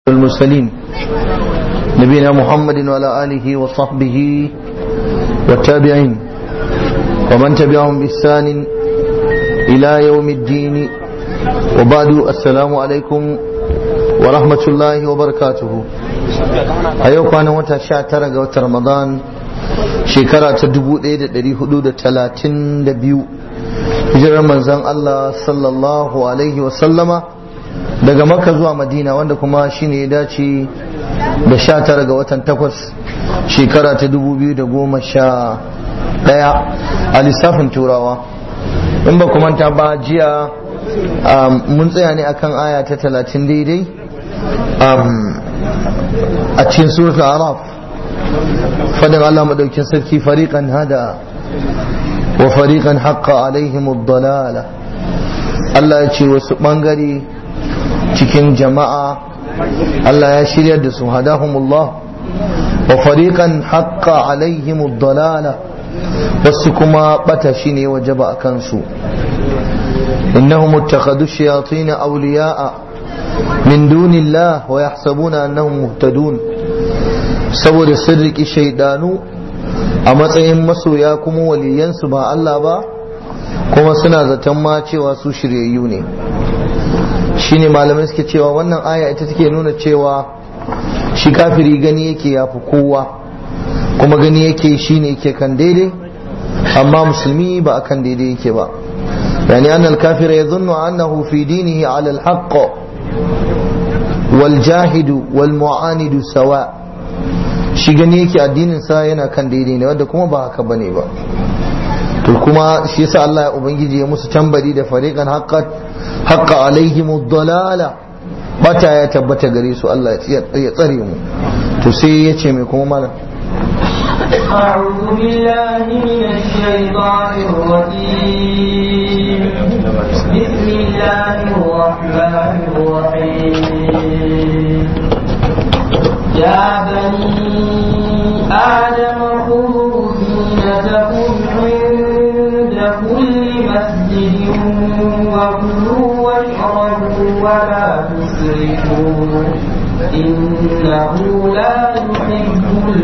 المرسلين نبينا محمد وعلى آله وصحبه والتابعين ومن تبعهم بإحسان إلى يوم الدين وبعد السلام عليكم ورحمة الله وبركاته أيوة كان وتا شاتر وتا رمضان شكرا تدبو إيدة دري حدود تلاتين دبيو hijirar manzan Allah sallallahu alaihi wasallama daga makka zuwa madina wanda kuma shine ya dace da sha tara ga watan takwas shekara ta dubu biyu da goma sha ɗaya a lissafin turawa in ba manta ba jiya mun tsaya ne akan aya ta talatin daidai a cikin suratul araf fadin Allah madaukin sarki fariqan hada wa fariqan haqqa alaihim ad-dalala Allah ya ce wasu bangare cikin jama'a Allah ya shiryar da su hadahumullah wa fariqan haqqa alaihim ad-dalala wasu kuma bata shine wajaba akan su innahum ittakhadhu shayatin awliya'a min dunillah wa yahsabuna annahum muhtadun saboda sun riki shaidanu a matsayin masoya kuma waliyansu ba Allah ba kuma suna zaton ma cewa su shiryayyu ne shine malamai suke cewa wannan aya ita take nuna cewa shi kafiri gani yake yafi kowa kuma gani yake shine yake kan daidai amma musulmi ba akan daidai yake ba yani annal kafira yadhunnu annahu fi dinihi ala alhaq wal jahidu wal mu'anidu sawa shi gani yake addinin sa yana kan daidai ne wanda kuma ba haka bane ba to kuma shi yasa Allah ya ubangiji ya musu tambari da fariqan haqqat haqqa alaihim ad-dalala bata ya tabbata gare su Allah ya tsare mu to sai ya ce mai kuma malam أعوذ بالله من الشيطان الرجيم بسم الله الرحمن الرحيم يا بني آدم خذوا زينتكم عند كل مسجد وكلوا واشربوا ولا تسرفوا إنه لا يحب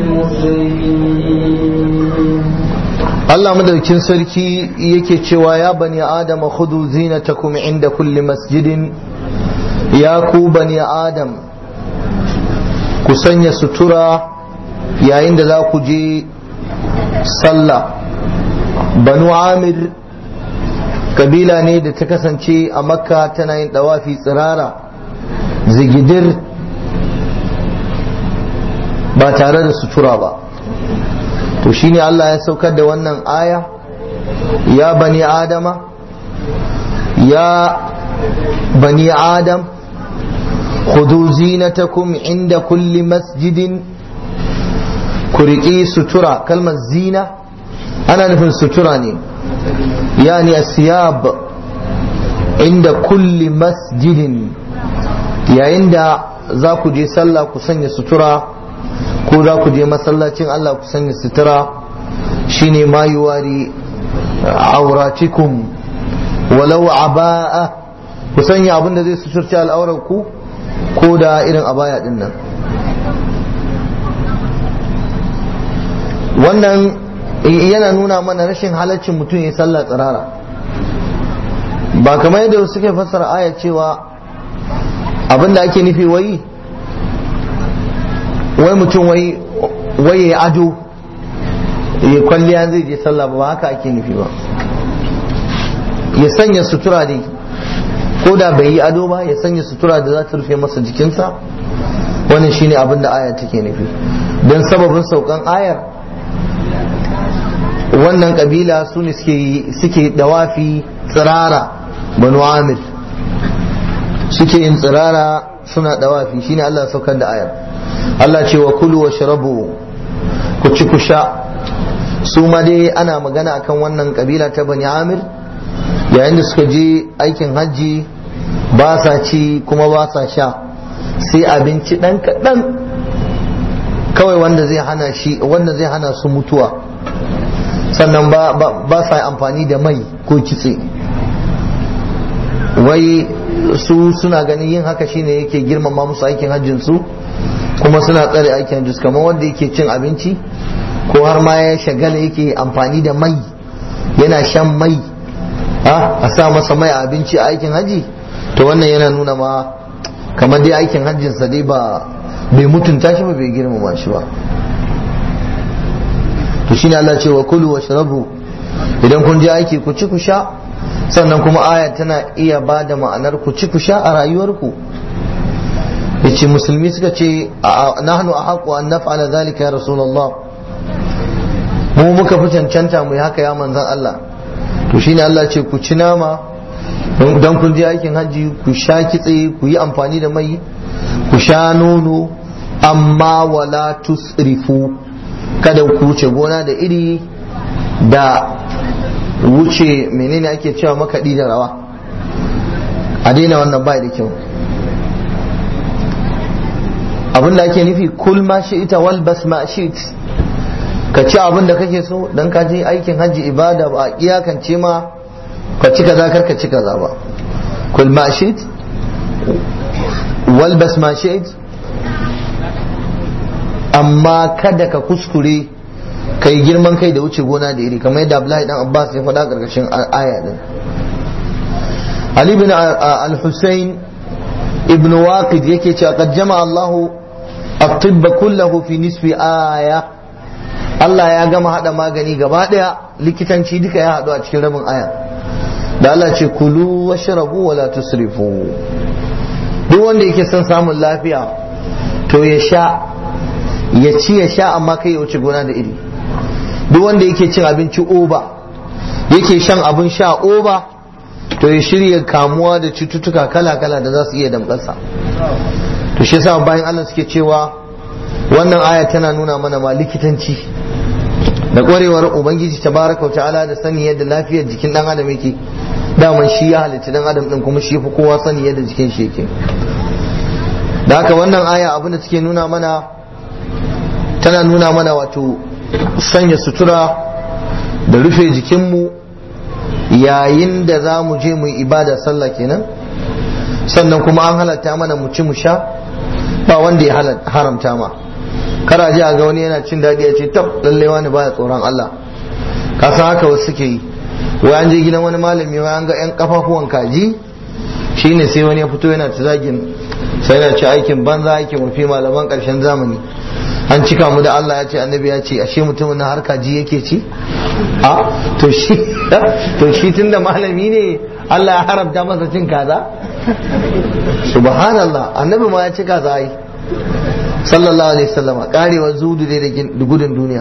المسرفين Allah madaukin sarki yake cewa ya bani Adam khudhu zinatakum inda kulli masjidin ya ku bani Adam ku sanya sutura yayin da za ku je sallah banu amir kabila ne da ta kasance a makka tana yin dawafi tsirara zigidir ba tare da sutura ba to shine Allah ya saukar da wannan aya ya bani adama ya bani adam خذوا زينتكم عند كل مسجد كرقي سترة كلمة زينة أنا نفهم ستراني يعني الثياب عند كل مسجد يا عند ذاك جي صلى كسني سترة ko za ku je masallacin Allah ku sanya sutura shine ma yuwari auratikum walau aba'a ku sanya abin da zai suturci al'aurar ku ko da irin abaya din nan wannan yana nuna mana rashin halaccin mutum ya sallah tsirara ba kamar yadda suke fassara aya cewa abinda ake nufi wai wai mutum wai wai ya ado ya kwalliya zai je sallah ba haka ake nufi ba ya sanya sutura dai ko da bai yi ado ba ya sanya sutura da za ta rufe masa jikinsa wannan shine abin da aya take nufi don sababin saukan ayar wannan kabila su ne suke dawafi tsirara banu amir suke yin tsirara suna dawafi shine Allah saukar da ayar Allah ce wa kulu wa sharabu ku ci ku sha su ma dai ana magana akan wannan kabila ta bani amir yayin da suka je aikin hajji ba sa ci kuma ba sa sha sai abinci ɗan kaɗan kawai wanda zai hana shi wanda zai hana su mutuwa sannan ba sa amfani da mai ko kitse wai su suna ganin yin haka shine yake girmama musu aikin hajjin su kuma suna tsare aikin hajjin kamar wanda yake cin abinci ko har ma ya shagala yake amfani da mai yana shan mai a sa masa mai a abinci a aikin haji to wannan yana nuna ma kamar dai aikin hajjinsa dai ba bai mutunta shi ba bai girmama shi ba to shine Allah ce wa kulu wa shrabu idan kun je aiki ku ci ku sha sannan kuma aya tana iya ba da ma'anar ku ci ku sha a rayuwarku yace musulmi suka ce nahnu ahqqu an naf'ala zalika ya rasulullah mu muka fi cancanta mu yi haka ya manzan Allah to shine Allah ce ku ci nama don kun je aikin hajji ku sha kitse ku yi amfani da mai ku sha nono amma wala tusrifu kada ku wuce gona da iri da wuce menene ake cewa makaɗi da rawa a daina wannan bai da kyau abinda ake nufi kul ma shi ita wal bas ma shi ka ci abin da kake so dan ka je aikin hajji ibada ba a iyakance ma ka ci kaza kar ka ci kaza ba kul ma shit walbas ma shit amma kada ka kuskure ka yi girman kai da wuce gona da iri kamar yadda Abdullahi dan Abbas ya faɗa karkashin aya din Ali bin al-Husayn ibn Waqid yake cewa qad jama'a Allahu at-tibb kullahu fi nisfi aya Allah ya gama hada magani gaba daya likitanci duka ya hadu a cikin rabin aya da Allah ce kulu washrabu wala tusrifu duk wanda yake son samun lafiya to ya sha ya ci ya sha amma kai ya wuce gona da iri duk wanda yake cin abinci oba yake shan abin sha oba to ya shirya kamuwa da cututtuka kala-kala da za su iya damƙasa to shi yasa bayan Allah suke cewa wannan aya tana nuna mana ma likitanci da ƙwarewar ubangiji tabaraka ta'ala da sani yadda lafiyar jikin dan adam yake daman shi ya halitta dan adam din kuma shi fi kowa sani yadda jikin shi yake da haka wannan aya abin da take nuna mana tana nuna mana wato sanya sutura da rufe jikinmu yayin da za mu je mu yi ibada sallah kenan sannan kuma an halatta mana mu ci mu sha ba wanda ya haramta ma kara ji a ga wani yana cin daɗi ya ce tab lallai wani baya tsoron Allah ka san haka wasu suke yi wai an je gidan wani malami wai an ga yan kafafuwan kaji shine sai wani ya fito yana ta zagin sai yana ci aikin banza aikin mafi malaman ƙarshen zamani an cika mu da Allah ya ce annabi ya ce ashe mutumin na har kaji yake ci a to shi to shi tunda malami ne Allah ya haramta masa cin kaza subhanallah annabi ma ya ci kaza ai sallallahu alaihi wasallama karewar zudu dai da gudun duniya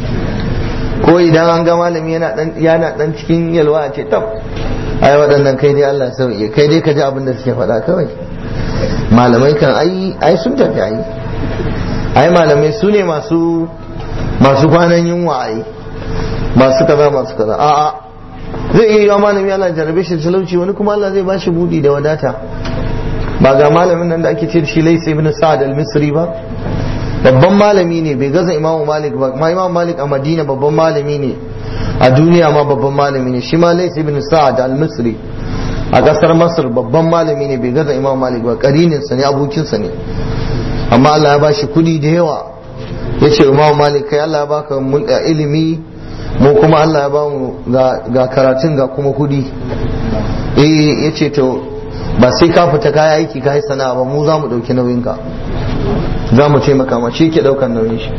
ko idan an ga malami yana dan yana dan cikin yalwa a ce tab ai waɗannan kai dai Allah sauke kai dai ka ji abin da suke faɗa kawai malamai kan ai ai sun tafi ai ai malamai su ne masu masu kwanan yunwa ai masu kaza masu kaza a'a zai iya yiwa malami Allah jarabe shi talauci wani kuma Allah zai ba shi budi da wadata ba ga malamin nan da ake ce shi Lais ibn Sa'ad al-Misri ba babban malami ne bai gaza Imam Malik ba ma Imam Malik a Madina babban malami ne a duniya ma babban malami ne shi ma Lais ibn Sa'ad al-Misri a kasar Masar babban malami ne bai gaza Imam Malik ba karinin sa ne abokin sa ne amma Allah ya bashi kudi da yawa yace Imam Malik kai Allah ya baka ilimi mu kuma Allah ya bamu ga karatun ga kuma kudi eh yace to ba sai ka fita kaya aiki ka yi sana'a ba mu za mu ɗauki nauyinka za mu taimaka ma shi ke ɗaukan nauyin shi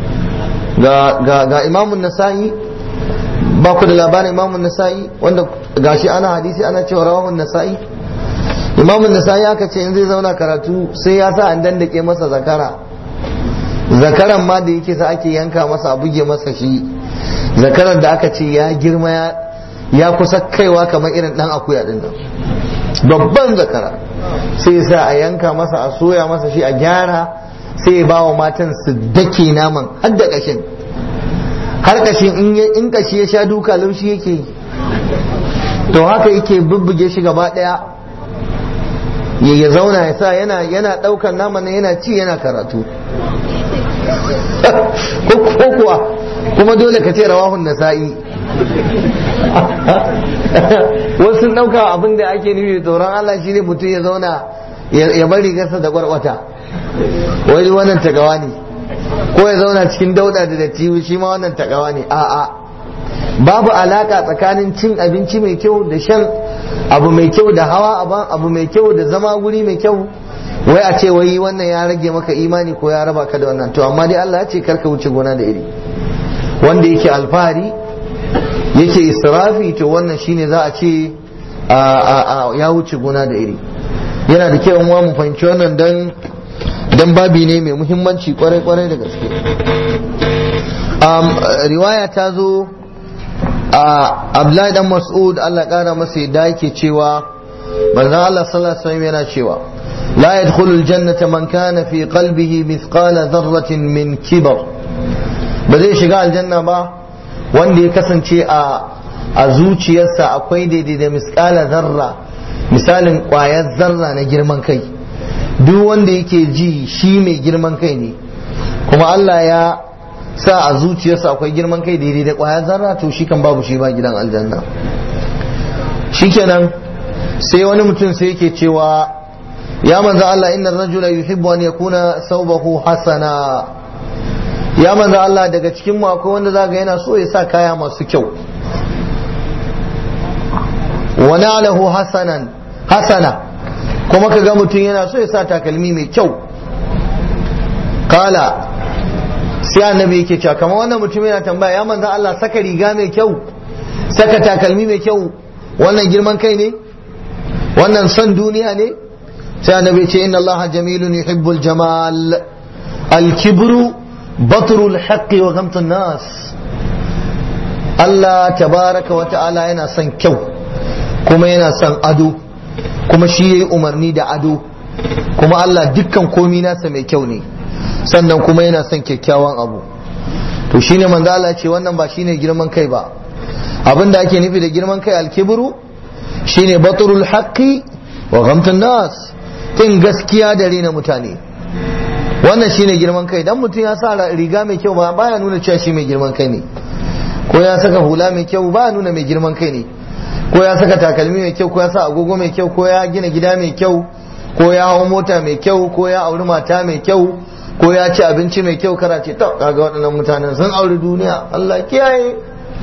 ga imamun nasa'i ba ku da labarin imamun nasa'i wanda gashi ana hadisi ana cewa rawahun nasa'i imamun nasa'i aka ce in zai zauna karatu sai ya sa an dandake masa zakara zakaran ma da yake sa ake yanka masa a buge masa shi zakaran da aka ce ya girma ya kusa kaiwa kamar irin dan akuya din nan babban zakara sai sa a yanka masa a soya masa shi a gyara sai ba wa matan su dake naman har da kashin har kashin in kashi ya sha duka laushi yake to haka yake bubbuge shi gaba daya ya zauna ya sa yana yana daukan naman yana ci yana karatu ko kuwa kuma dole ka ce rawahun nasa'i wasu ɗauka abin da ake nufi tsoron Allah shine mutum ya zauna ya bari gasa da kwarkwata wai wannan tagawa ne ko ya zauna cikin dauda da datti shi ma wannan tagawa ne a'a babu alaka tsakanin cin abinci mai kyau da shan abu mai kyau da hawa abu mai kyau da zama guri mai kyau wai a ce wai wannan ya rage maka imani ko ya raba ka da wannan to amma dai Allah ya ce karka wuce gona da iri wanda yake alfahari yake israfi to wannan shine za a ce ya wuce gona da iri yana da kyau mu fahimci wannan dan dan babi ne mai muhimmanci kwarai kwarai da gaske riwaya ta zo a Abdullahi dan Mas'ud Allah kara masa yadda yake cewa manzon Allah sallallahu alaihi wasallam yana cewa لا يدخل الجنة من كان في قلبه مثقال ذرة من كبر بدي شغال الجنة با wanda ya kasance a zuciyarsa akwai daidai da miskala zarra misalin ƙwayar zarra na girman kai duk wanda yake ji shi mai girman kai ne kuma Allah ya sa a zuciyarsa akwai girman kai daidai da ƙwayar zarra to shi kan babu shi ba gidan aljanna shikenan sai wani mutum sai yake cewa ya manzo Allah inna rajula yuhibbu an yakuna thawbahu hasana ya manzo Allah daga cikin mu akwai wanda zaga yana so ya sa kaya masu kyau wa nalahu hasanan hasana kuma kaga mutum yana so ya sa takalmi mai kyau kala sai annabi yake cewa kamar wannan mutum yana tambaya ya manzo Allah saka riga mai kyau saka takalmi mai kyau wannan girman kai ne wannan son duniya ne sai annabi ce inna Allah jamilun yuhibbul jamal al-kibru batrul haqqi wa ghamtun nas Allah tabaraka wa ta'ala yana son kyau kuma yana son ado kuma shi yayi umarni da ado kuma Allah dukkan komi nasa mai kyau ne sannan kuma yana son kyakkyawan abu to shine manzo Allah ce wannan ba shine girman kai ba abinda ake nufi da girman kai al-kibru shine batrul haqqi wa ghamtun nas kin gaskiya da rena mutane wannan shine girman kai dan mutum ya sa riga mai kyau ba baya nuna cewa shi mai girman kai ne ko ya saka hula mai kyau baya nuna mai girman kai ne ko ya saka takalmi mai kyau ko ya sa agogo mai kyau ko ya gina gida mai kyau ko ya hawo mota mai kyau ko ya auri mata mai kyau ko ya ci abinci mai kyau kara ce ta kaga waɗannan mutanen sun auri duniya Allah kiyaye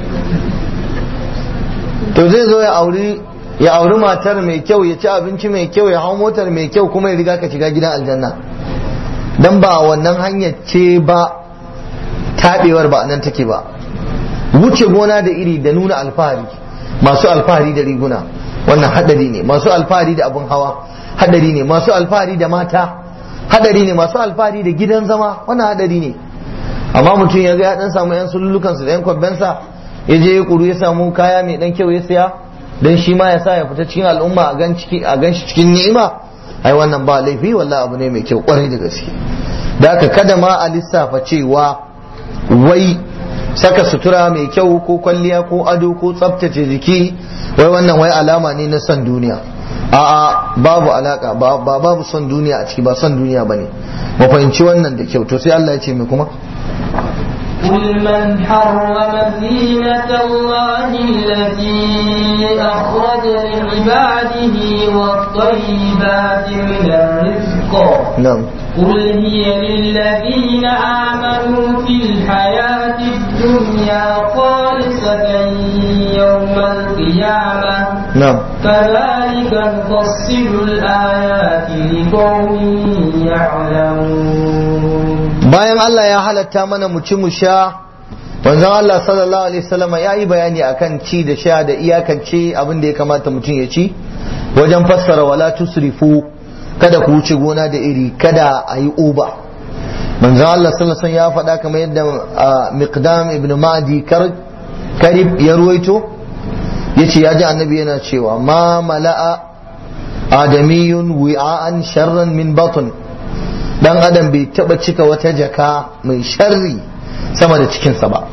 to zai zo ya auri ya auri matar mai kyau ya ci abinci mai kyau ya hau motar mai kyau kuma ya riga ka shiga gidan aljanna dan ba wannan hanyar ce ba taɓewar ba nan take ba wuce gona da iri da nuna alfahari masu alfahari da riguna wannan hadari ne masu alfahari da abun hawa hadari ne masu alfahari da mata hadari ne masu alfahari da gidan zama wannan hadari ne amma mutum ya ga ya dan samu yan sululukansu da yan kwabbensa ya je ya kuru ya samu kaya mai dan kyau ya siya dan shi ma ya sa ya fita cikin al'umma a gan ciki a gan shi cikin ni'ima ai wannan ba laifi wallahi abu ne mai kyau kwarai da gaske da haka kada ma a lissafa cewa wai saka sutura mai kyau ko kwalliya ko ado ko tsaftace jiki wai wannan wai alama ne na son duniya a'a babu alaka ba babu son duniya a ciki ba son duniya bane mu fahimci wannan da kyau to sai Allah ya ce mai kuma قل من حرم زينة الله التي أخرج لعباده والطيبات من الرزق نعم قل هي للذين آمنوا في الحياة الدنيا خالصة يوم القيامة نعم كذلك نفصل الآيات لقوم يعلمون bayan Allah ya halatta mana mu ci mu sha manzon Allah sallallahu alaihi wasallam ya yi bayani akan ci da sha da iyakance abin da ya kamata mutum ya ci wajen fassara wala tusrifu kada ku wuce gona da iri kada a yi uba manzon Allah sallallahu alaihi wasallam ya faɗa kamar yadda miqdam ibn ma'di karib ya ruwaito yace ya ji annabi yana cewa ma mala'a adamiyun wi'an sharran min batn dan adam bai taba cika wata jaka mai sharri sama da cikinsa ba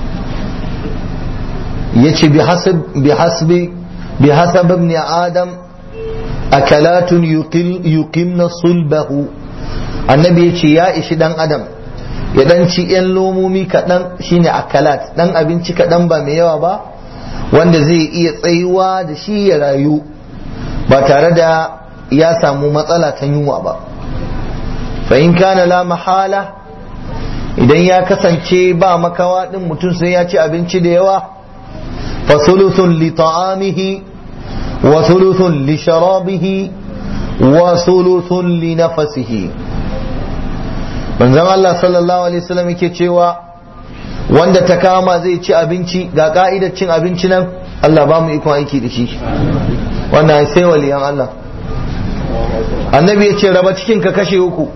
yace bi hasab bi hasbi bi hasab ibn adam akalatun yuqil yuqimna sulbahu annabi yace ya ishi dan adam ya dan ci yan lomomi kaɗan shine akalat dan abinci kaɗan ba mai yawa ba wanda zai iya tsayuwa da shi ya rayu ba tare da ya samu matsala ta yunwa ba fa in kana la mahala idan ya kasance ba makawa din mutum sai ya ci abinci da yawa fa thuluthun li ta'amihi wa thuluthun li sharabihi wa thuluthun li nafasihi manzon Allah sallallahu alaihi wasallam yake cewa wanda ta kama zai ci abinci ga ka'idar cin abinci nan Allah ba mu ikon aiki da shi wannan sai waliyan Allah annabi ya ce raba cikin ka kashe uku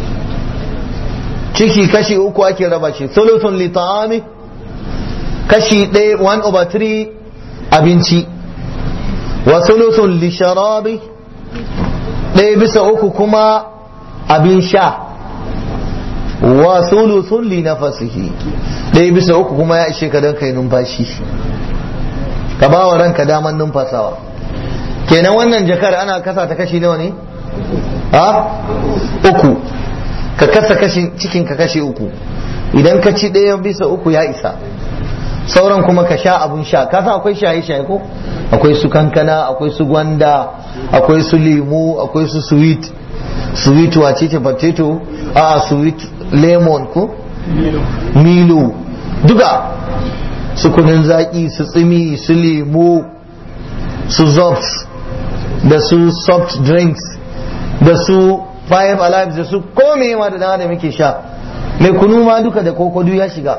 ciki kashi uku ake raba shi thuluthun li ta'ami kashi ɗaya 1 over 3 abinci wa thuluthun li sharabi ɗaya bisa uku kuma abin sha wa thuluthun li nafasihi ɗaya bisa uku kuma ya ishe ka don kai numfashi ka ba wa ranka daman numfasawa kenan wannan jakar ana kasa ta kashi nawa ne ha uku ka kasa kashin cikin ka kashe uku idan ka ci ɗaya bisa uku ya isa sauran kuma ka sha abun sha ka san akwai shaye shaye ko akwai su kankana akwai su gwanda akwai su lemu akwai su sweet sweet wace ce potato a sweet lemon ko milo duka su kunun zaki su tsimi su lemu su zobs da su soft drinks da su five alive da su kome ma da dama da muke sha mai kunu ma duka da kokodu ya shiga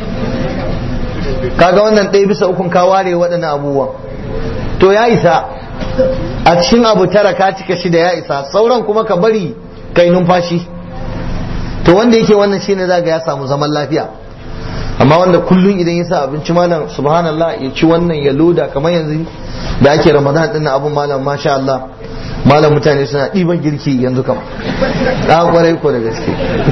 kaga wannan ɗaya bisa ukun ka ware waɗannan abubuwan to ya isa a cikin abu tara ka cika shida ya isa sauran kuma ka bari kai numfashi to wanda yake wannan shine zaga ya samu zaman lafiya amma wanda kullum idan ya sa abinci malam subhanallah ya ci wannan ya loda kamar yanzu da ake ramadan din abun malam masha Allah malam mutane suna ɗiban girki yanzu kam a kwarai ko da gaske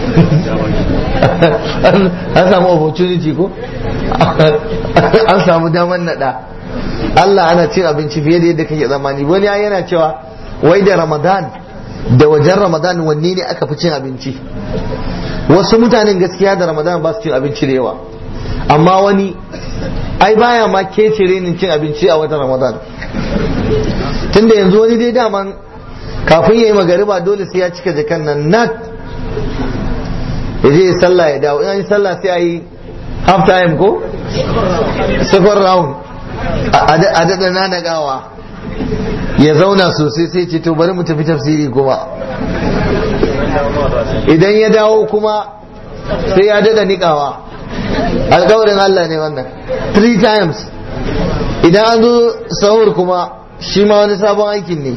an samu opportunity ko an samu daman naɗa Allah ana cin abinci fiye da yadda kake zamani wani yana cewa wai da ramadan da wajen ramadan wanne ne aka fi cin abinci wasu mutanen gaskiya da ramadan ba su cin abinci da yawa amma wani ai baya ma kece renin cin abinci a watan ramadan tunda yanzu wani dai daman kafin ya yi magariba dole sai ya cika jakan nan nat ya je ya sallah ya dawo in yi sallah sai a yi half time ko second round a daɗa nanagawa ya zauna sosai sai ce to bari mu tafi tafsiri kuma idan ya dawo kuma sai ya daɗa niƙawa alƙawarin Allah ne wannan three times idan an zo sahur kuma shi ma wani sabon aikin ne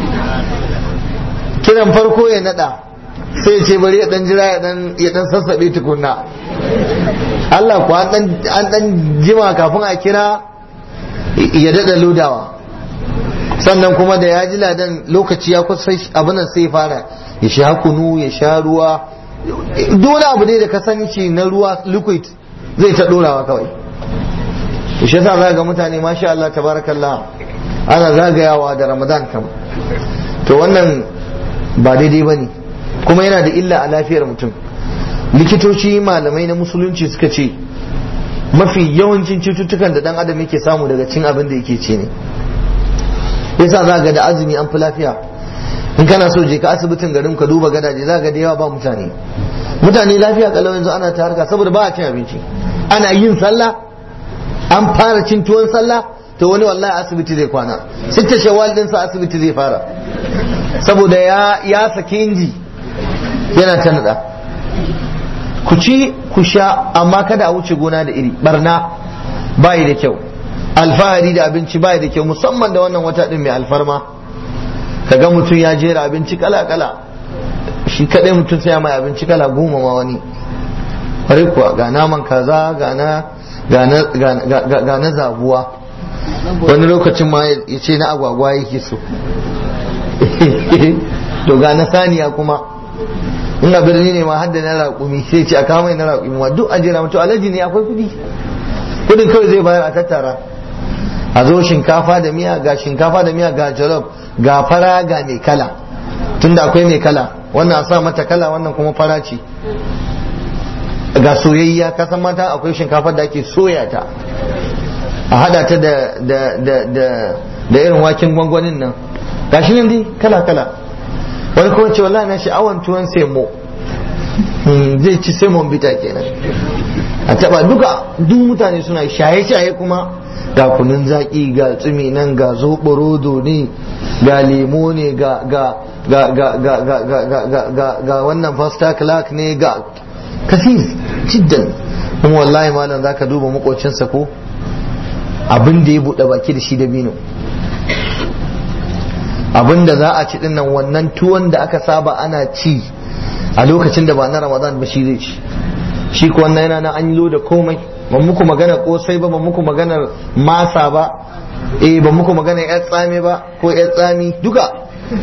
kiran farko ya nada sai ce bari ya dan jira ya dan sassabe tukunna Allah ku an dan jima kafin a kira ya dada lodawa sannan kuma da ya ji ladan lokaci ya kusa abin nan sai fara ya sha kunu ya sha ruwa dole abu ne da ka sani ce na ruwa liquid zai ta dorawa kawai shi yasa za ga mutane masha Allah tabarakallah ana zagayawa da ramadan kam to wannan ba daidai ba ne kuma yana da illa a lafiyar mutum likitoci malamai na musulunci suka ce mafi yawancin cututtukan da dan adam yake samu daga cin abin da yake ce ne yasa za ga da azumi an fi lafiya in kana so je ka asibitin garin ka duba gadaje za ga da yawa ba mutane mutane lafiya kalau yanzu ana ta harka saboda ba a cin abinci ana yin sallah an fara cin tuwon sallah to wani wallahi asibiti zai kwana sitta shawwal din sa asibiti zai fara saboda ya ya saki inji yana ta nada ku ci ku sha amma kada a wuce gona da iri barna bayi da kyau alfahari da abinci bayi da kyau musamman da wannan wata din mai alfarma kaga mutum ya jera abinci kala kala shi kadai mutum sai mai abinci kala goma ma wani kuwa ga naman kaza ga na ga na zabuwa wani lokacin ma ya ce na agwagwa yake so to ga na saniya kuma in a birni ne ma hadda na raƙumi sai ce a kawo mai na raƙumi ma duk an jira mutu alaji ne akwai kudi kudin kawai zai bayar a tattara a zo shinkafa da miya ga shinkafa da miya ga jalof ga fara ga mai kala tunda akwai mai kala wannan a sa mata kala wannan kuma fara ce ga soyayya ka san mata akwai shinkafar da ake soya ta a hada ta da da da da da irin waken gwangwanin nan gashi nan dai kala kala wani kuma ce wallahi na sha'awan tuwon semo zai ci semon bita kenan a taba duka duk mutane suna shaye-shaye kuma ga kunun zaki ga tsumi nan ga zoɓorodo ne ga lemo ne ga ga ga ga ga ga ga ga ga ga ga wannan fasta clark ne ga kasir jiddan kuma wallahi malam zaka duba makocinsa ko abin da ya buɗe baki da shi da bino abin da za a ci dinnan wannan tuwon da aka saba ana ci a lokacin da ba na ramadan ba shi zai ci shi ko wannan yana nan an yi da komai ban muku magana kosai ba ban muku magana masa ba eh ban muku magana yar tsami ba ko yar tsami duka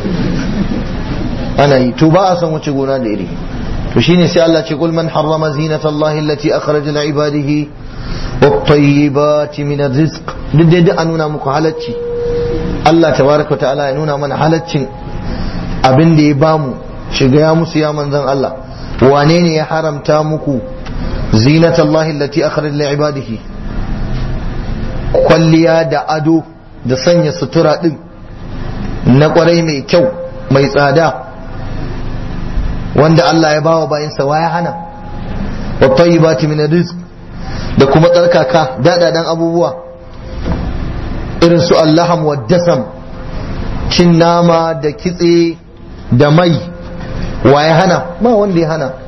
ana yi to ba a san wuce gona da iri to shine sai Allah ce kul man harrama zinata Allah allati akhraja li ibadihi wat-tayyibati min ar-rizq duk dai an nuna muku halacci Allah tabaraka ta'ala ya nuna mana halaccin abin da ya bamu shiga ya musu ya manzon Allah wane ne ya haramta muku zinata Allah allati akhraja li ibadihi kwalliya da ado da sanya sutura din na kwarai mai kyau mai tsada wanda Allah ya bawa bayansa wa ya hana wa tayyibati min rizq da kuma tsarkaka dadadan abubuwa irin su allaham wa dasam cin nama da kitse da mai wa ya hana ba wanda ya hana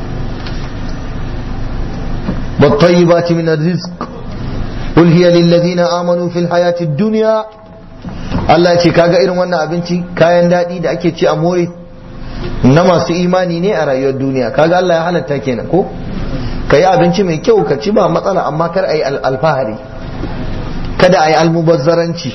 wa tayyibati min rizq قل هي للذين آمنوا في الحياة الدنيا Allah ce kaga irin wannan abinci kayan daɗi da ake ci a more na masu imani ne a rayuwar duniya kaga Allah ya halatta kenan ko ka yi abinci mai kyau ka ci ba matsala amma kar a yi alfahari kada a yi almubazzaranci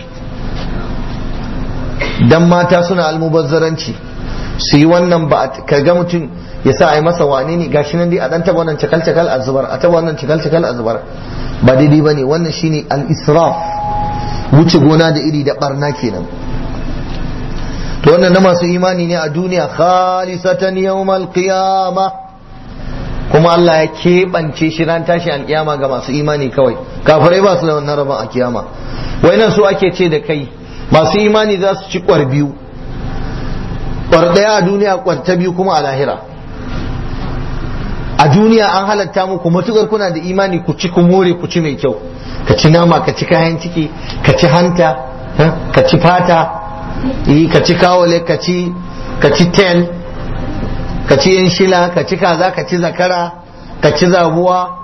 dan mata suna almubazzaranci su yi wannan ba ka ga mutum ya sa a yi masa wane ne gashi nan dai a dan taba wannan cakal cakal a zubar a taba wannan cakal cakal a zubar ba daidai bane wannan shine al-israf wuce gona da iri da barna kenan to wannan na masu imani ne a duniya khalisatan yawmal qiyama kuma Allah ya keɓance shi ran tashi alkiyama ga masu imani kawai kafirai ba su da wannan rabon a kiyama wai nan su ake ce da kai masu imani za su ci kwar biyu kwar ɗaya a duniya kwar ta biyu kuma a lahira a duniya an halatta muku matukar kuna da imani ku ci ku more ku ci mai kyau ka ci nama ka ci kayan ciki ka ci hanta ka ci fata ka ci kawale ka ci ka ci ten ka ci yan shila ka ci kaza ka ci zakara ka ci zabuwa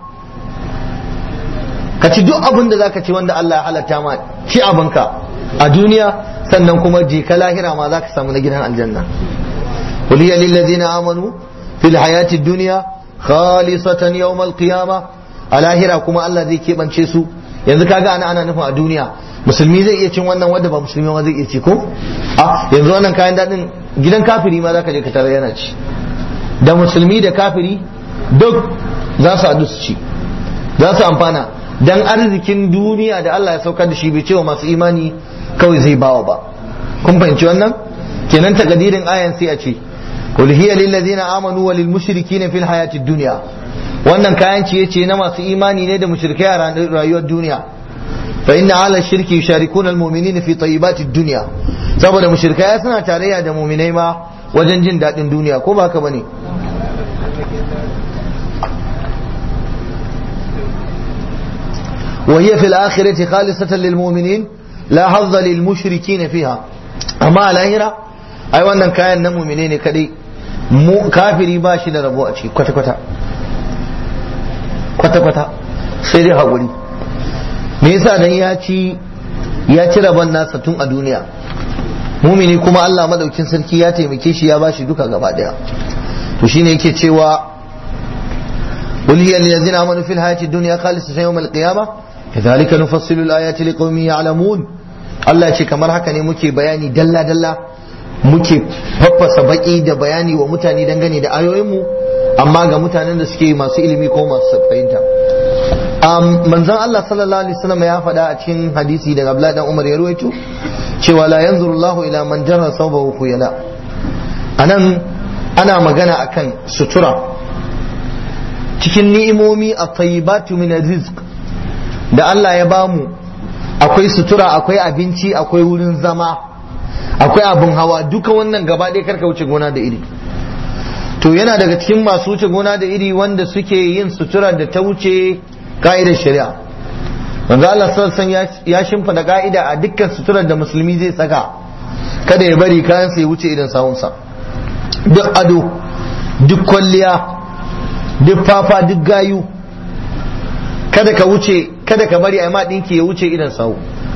ka ci duk abin da zaka ci wanda Allah ya halatta ma ci abinka a duniya sannan kuma je ka lahira ma zaka samu na gidan aljanna qul hiya lil ladzina amanu fil hayati dunya khalisatan yawm al qiyamah a lahira kuma Allah zai keɓance su yanzu kaga ana ana nufin a duniya musulmi zai iya cin wannan wanda ba musulmi ma zai iya ci ko a yanzu wannan kayan daɗin gidan kafiri ma zaka je ka tarar yana ci da musulmi da kafiri duk za su haɗu su ci za su amfana dan arzikin duniya da Allah ya saukar da shi bai cewa masu imani kawai zai bawa ba kun fahimci wannan kenan takadirin ayan sai a ce qul hiya lil ladzina amanu wa lil mushrikina fil hayatid dunya wannan kayan ciye ce na masu imani ne da mushrikai a rayuwar duniya fa inna ala shirki yusharikuna almu'minina fi tayyibati dunya saboda mushrikai suna tarayya da mu'minai ma wajen jin daɗin duniya ko ba haka bane وهي في الآخرة خالصة للمؤمنين لا حظ للمشركين فيها أما الآخرة أي wannan kayan na mu'mine ne kadai mu kafiri ba shi da rabo a ciki kwata kwata kwata kwata sai dai haƙuri me yasa dan ya ci ya ci rabon nasa tun a duniya mumini kuma Allah madaukin sarki ya taimake shi ya bashi duka gaba daya to shine yake cewa قل هي للذين امنوا في الحياه الدنيا خالصه يوم القيامه كذلك نفصل الايات لقوم يعلمون Allah ya ce kamar haka ne muke bayani dalla dalla muke faffasa baki da bayani wa mutane dangane da ayoyinmu amma ga mutanen da suke masu ilimi ko masu fahimta manzon Allah sallallahu alaihi wasallam ya faɗa a cikin hadisi daga Abdullahi dan Umar ya ruwaito cewa la yanzuru Allah ila man jarra sawbahu khuyala anan ana magana akan sutura cikin ni'imomi a tayyibatu min rizq da Allah ya bamu akwai sutura akwai abinci akwai wurin zama akwai abin hawa duka wannan gaba ɗaya karka wuce gona da iri to yana daga cikin masu wuce gona da iri wanda suke yin sutura da ta wuce ka'idar shari'a manzo Allah sallallahu ya shimfida ka'ida a dukkan suturar da musulmi zai saka kada ya bari kayan sai wuce idan sawunsa duk ado duk kwalliya duk fafa duk gayu kada ka wuce kada ka bari a ma dinki ya wuce idan sawu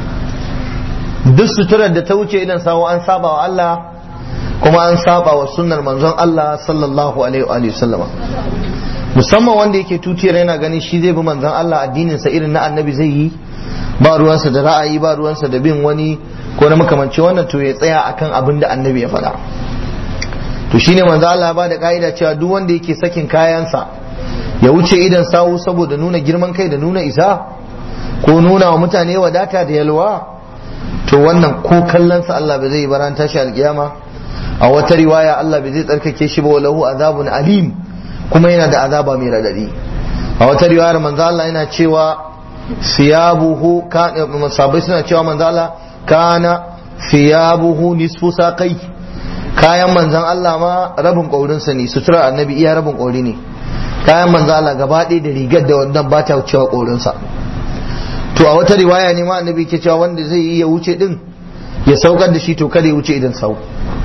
duk suturar da ta wuce idan sawu an saba wa Allah kuma an saba wa sunnar manzon Allah sallallahu alaihi wa sallama musamman wanda yake tutiyar yana ganin shi zai bi manzon Allah addinin sa irin na annabi zai yi ba ruwansa da ra'ayi ba ruwansa da bin wani ko na makamanci wannan to ya tsaya akan abin da annabi ya faɗa to shine manzo Allah ya bada ka'ida cewa duk wanda yake sakin kayansa ya wuce idan sawu saboda nuna girman kai da nuna isa ko nuna wa mutane wadata da yalwa to wannan ko kallonsa Allah bai zai baran tashi alkiyama a wata riwaya Allah bai zai tsarkake shi ba walahu azabun alim kuma yana da azaba mai radadi a wata riwayar manzo Allah yana cewa siyabuhu kana sabai suna cewa manzo Allah kana siyabuhu nisfu saqai kayan manzon Allah ma rabin ƙaurinsa ne sutura annabi iya rabin ƙauri ne kayan manzon Allah gaba ɗaya da rigar da wannan ba ta wucewa ƙaurinsa to a wata riwaya ne ma annabi ke cewa wanda zai yi ya wuce din ya saukar da shi to kada ya wuce idan sau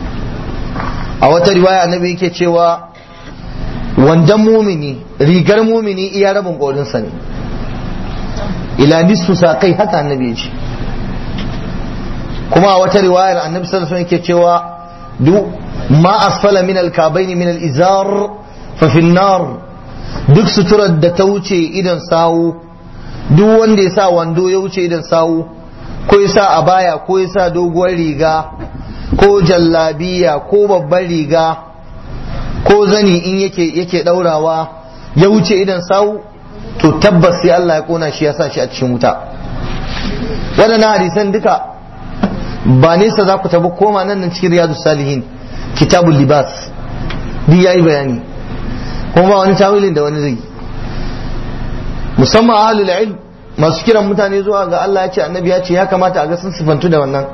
a wata riwaya annabi yake cewa wandan mumini rigar mumini iya rabin ƙaurinsa ne ila nisfu saƙai haka annabi ya ce kuma a wata riwayar annabi sallallahu alaihi yake cewa duk ma asfala min alkabaini min alizar fa fi nar duk suturar da ta wuce idan sawu duk wanda ya sa wando ya wuce idan sawu ko ya sa abaya ko ya sa doguwar riga ko jallabiya ko babban riga ko zani in yake yake daurawa ya wuce idan sawu to tabbas sai Allah ya kona shi ya sa shi a cikin wuta waɗannan hadisan duka ba nesa za ku tabi koma nan nan cikin riyadu salihin kitabul libas duk yayi bayani kuma ba wani tawilin da wani zai musamman ahlul ilm masu kiran mutane zuwa ga Allah ya ce annabi ya ce ya kamata a ga sun sifantu da wannan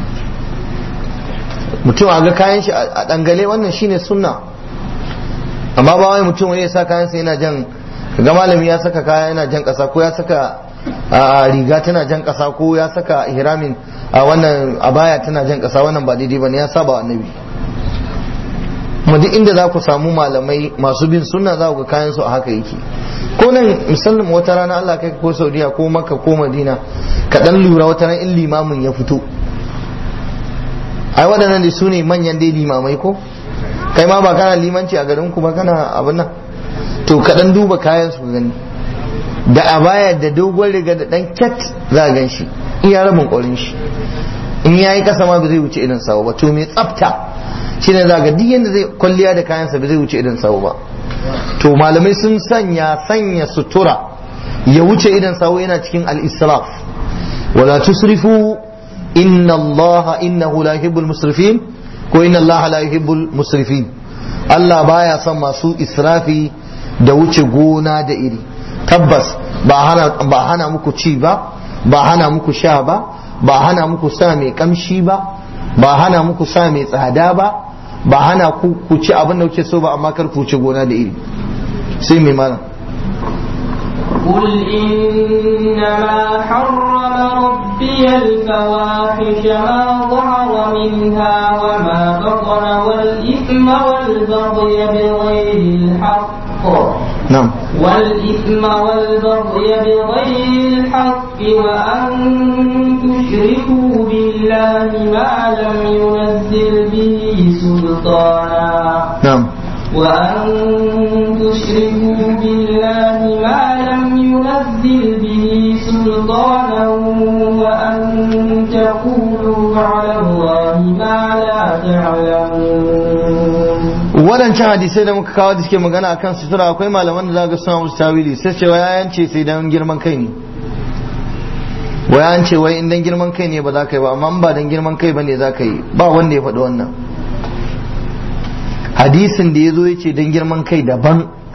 mutum a ga kayan shi a dangale wannan shine sunna amma ba wai mutum wani ya sa kayan sa yana jan ga malami ya saka kaya yana jan kasa ko ya saka a riga tana jan kasa ko ya saka ihramin a wannan abaya tana jan kasa wannan ba daidai bane ya saba wa annabi kuma duk inda za ku samu malamai masu bin sunna za ku ga kayan su a haka yake ko nan misalin wata rana Allah kai ko Saudiya ko Makka ko Madina ka dan lura wata ran in limamin ya fito ai waɗannan da su ne manyan dai limamai ko kai ma ba kana limanci a garin ku ba kana abin nan to ka dan duba kayan su gani da abaya da dogon riga da dan cat za a gan shi iya rabin ƙwarin shi in yayi kasa ma ba zai wuce idan sawo ba to mai tsafta shine za ga duk yanda zai kwalliya da kayansa ba zai wuce idan sawo ba to malamai sun sanya sanya sutura ya wuce idan sawo yana cikin al-israf wala tusrifu inna allaha innahu la yuhibbul musrifin ko inna allaha la yuhibbul musrifin Allah baya son masu israfi da wuce gona da iri tabbas ba hana ba hana muku ci ba ba hana muku sha ba ba hana muku sa mai kamshi ba ba hana muku sa mai tsada ba ba hana ku ku ci abin da kuke so ba amma kar ku ci gona da iri sai mai mana قل إنما حرم ربي الفواحش ما ظهر منها وما بطن والإثم والبغي بغير الحق نعم والإثم والبغي بغير الحق وأن تشركوا بالله ما لم ينزل به سلطانا نعم وأن تشركوا بالله ما لم ينزل به سلطانا وأن تقولوا على الله ما لا تعلمون waɗancan hadisai da muka kawo da suke magana akan sutura akwai malaman da za ga suna musu tawili sai ce wai an ce sai dan girman kai ne wai an ce wai in dan girman kai ne ba za ka yi ba amma in ba dan girman kai bane za ka yi ba wanda ya faɗi wannan hadisin da ya zo ya ce dan girman kai daban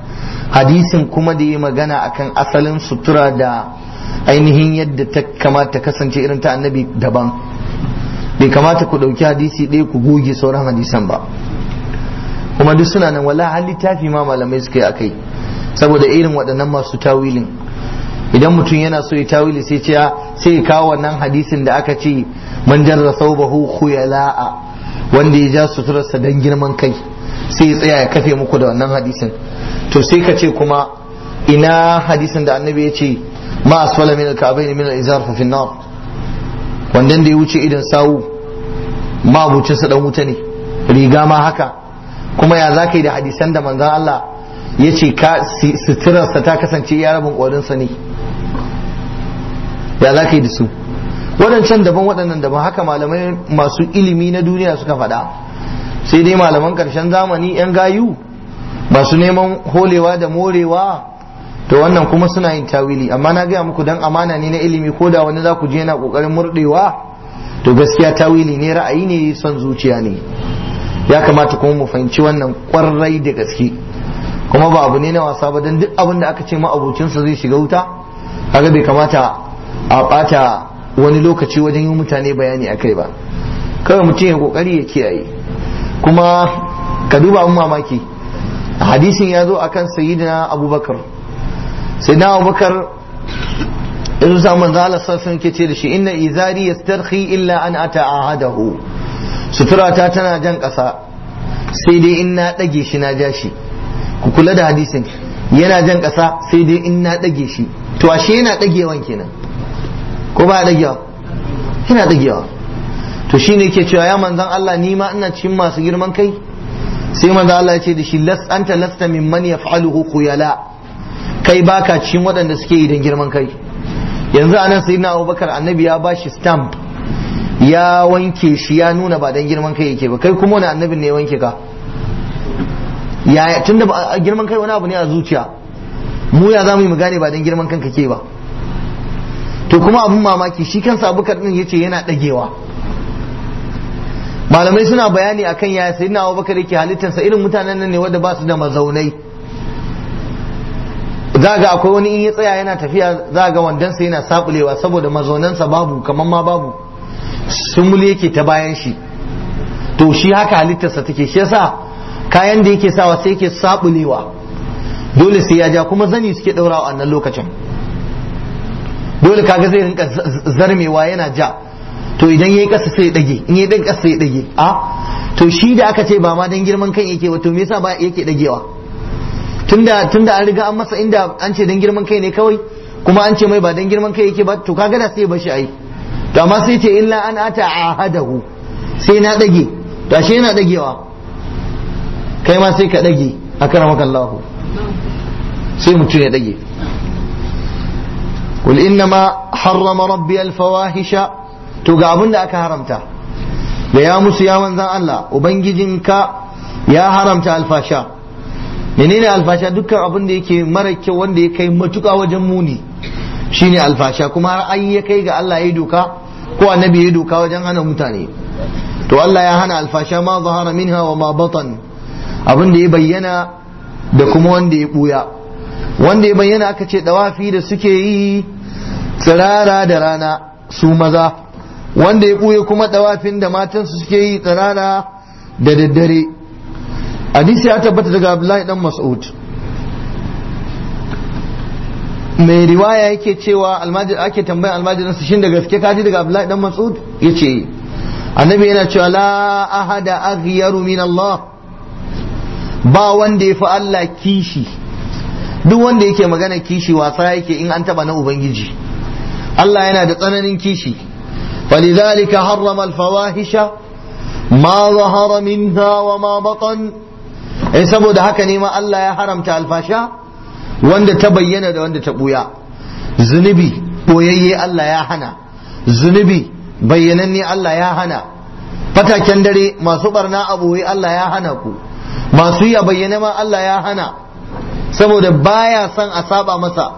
hadisin kuma da ya magana akan asalin sutura da ainihin yadda ta kamata kasance irin ta annabi daban bai kamata ku ɗauki hadisi ɗaya ku goge sauran hadisan ba kuma duk suna nan wala har littafi ma malamai suka yi akai saboda irin waɗannan masu tawilin idan mutum yana so ya tawili sai ce sai ya kawo wannan hadisin da aka ce man jarra thawbahu khuyala'a wanda ya ja suturarsa dan girman kai sai ya tsaya ya kafe muku da wannan hadisin to sai ka ce kuma ina hadisin da annabi ya ce ma asfala min al-ka'bayn min al-izar fa fi nar wannan da ya wuce idan sawu ma abucin sa dan wuta ne riga ma haka kuma ya zaka yi da hadisan da manzon Allah ya ce suturarsa ta kasance ya rabin ƙwarinsa ne ya za ka yi da su waɗancan daban waɗannan daban haka malamai masu ilimi na duniya suka faɗa sai dai malaman ƙarshen zamani 'yan gayu masu neman holewa da morewa to wannan kuma suna yin tawili amma na gaya muku dan amana ne na ilimi ko da wani za ku je yana ƙoƙarin murɗewa to gaskiya tawili ne ra'ayi ne son zuciya ne ya kamata kuma mu fahimci wannan ƙwarai da gaske kuma ba abu ne na wasa ba don duk abin da aka ce ma'abucinsa zai shiga wuta kaga bai kamata a bata wani lokaci wajen yi mutane bayani a kai ba kawai mutum ya kokari ya kiyaye kuma ka duba abin mamaki hadisin ya zo akan sayyidina abubakar sayyidina abubakar irin sa manzo Allah sallallahu ke ce da shi inna izari yastarhi illa an ata'ahadahu suturata tana jan kasa sai dai in na dage shi na ja shi ku kula da hadisin yana jan ƙasa sai dai in na ɗage shi to ashe yana ɗagewan kenan ko ba ɗagewa yana ɗagewa to shine ke cewa ya manzan Allah ni ma ina cikin masu girman kai sai manzan Allah ya ce da shi las anta lasta mimman yaf'aluhu khuyala kai baka cikin waɗanda suke yi don girman kai yanzu anan sayyidina Abubakar annabi ya bashi stamp ya wanke shi ya nuna ba don girman kai yake ba kai kuma wani annabin ne ya wanke ka yaya tunda ba girman kai wani abu ne a zuciya mu ya za mu yi mu gane ba don girman kanka ke ba to kuma abun mamaki shi kansa abubakar din yace yana dagewa malamai suna bayani akan yaya sayyidina abubakar yake halittarsa irin mutanen nan ne wanda ba su da mazaunai za ga akwai wani in ya tsaya yana tafiya za ga wandansa yana sabulewa saboda mazaunansa babu kamar ma babu sumuli yake ta bayan shi to shi haka halittarsa take shi yasa kayan da yake sawa sai yake sabulewa dole sai ya ja kuma zani suke daurawa a nan lokacin dole kaga zai rinka zarmewa yana ja to idan yayi kasa sai ya dage in yayi dan kasa sai ya dage a to shi da aka ce ba ma dan girman kan yake wato me yasa ba yake dagewa tunda tunda an riga an masa inda an ce dan girman kai ne kawai kuma an ce mai ba dan girman kai yake ba to kaga da sai ya bashi ai to amma sai ce illa an ata ahadahu sai na dage to ashe yana dagewa kai ma sai ka dage akramaka Allah sai mutum ya dage قل إنما حرم ربي الفواحش to ga abin da aka haramta da ya musu ya manzan Allah ubangijinka ya haramta alfasha menene alfasha dukkan abin da yake mara kyau wanda ya kai matuka wajen muni shine alfasha kuma har an ya kai ga Allah ya doka ko annabi ya doka wajen hana mutane to Allah ya hana alfasha ma zahara minha wa ma batan abin da ya bayyana da kuma wanda ya buya wanda ya bayyana aka ce dawafi da suke yi tsirara da rana su maza wanda ya ɓuye kuma dawafin da matansu suke yi tsirara da daddare hadisi ya tabbata daga abdullahi dan mas'ud mai riwaya yake cewa almajir ake tambayan almajirin su shin da gaske kaji daga abdullahi dan mas'ud yace annabi yana cewa la ahada aghyaru min Allah ba wanda ya fi Allah kishi duk wanda yake magana kishi wasa yake in an taba na ubangiji Allah yana da tsananin kishi فلذلك حرم الفواحش ما ظهر منها وما بطن in saboda haka ne ma Allah ya haramta alfasha wanda ta bayyana da wanda ta buya zunubi boyayye Allah ya hana zunubi bayyananne Allah ya hana fataken dare masu barna a boye Allah ya hana ku masu yi a bayyane ma Allah ya hana saboda baya son a saba masa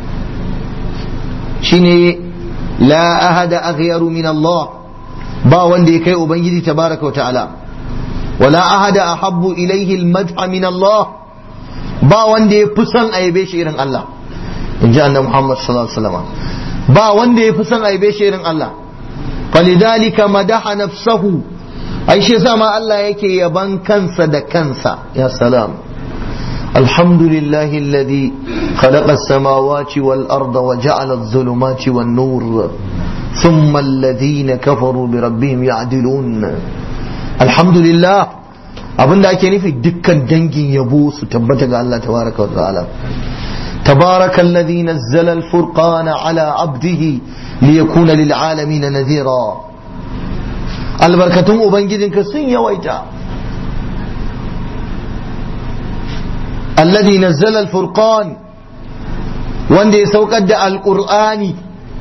shine la ahada aghyaru min Allah ba wanda ya kai ubangiji tabaraka wa ta'ala wala ahada ahabbu ilayhi al-madha min Allah ba wanda ya fi son aibe shi irin Allah in ji annabi Muhammad sallallahu alaihi wasallam ba wanda ya fi son aibe shi irin Allah falidhalika madaha nafsahu ai shi yasa ma Allah yake yaban kansa da kansa ya salam الحمد لله الذي خلق السماوات والأرض وجعل الظلمات والنور ثم الذين كفروا بربهم يعدلون الحمد لله abin da ake nufi dukkan dangin yabo su tabbata ga Allah tabaraka wa ta'ala tabaraka alladhi nazzala al-furqana ala 'abdihi liyakuna lil 'alamin nadhira albarkatun ubangijinka sun yawaita alladhi nazzala al-furqan wanda ya saukar da alqur'ani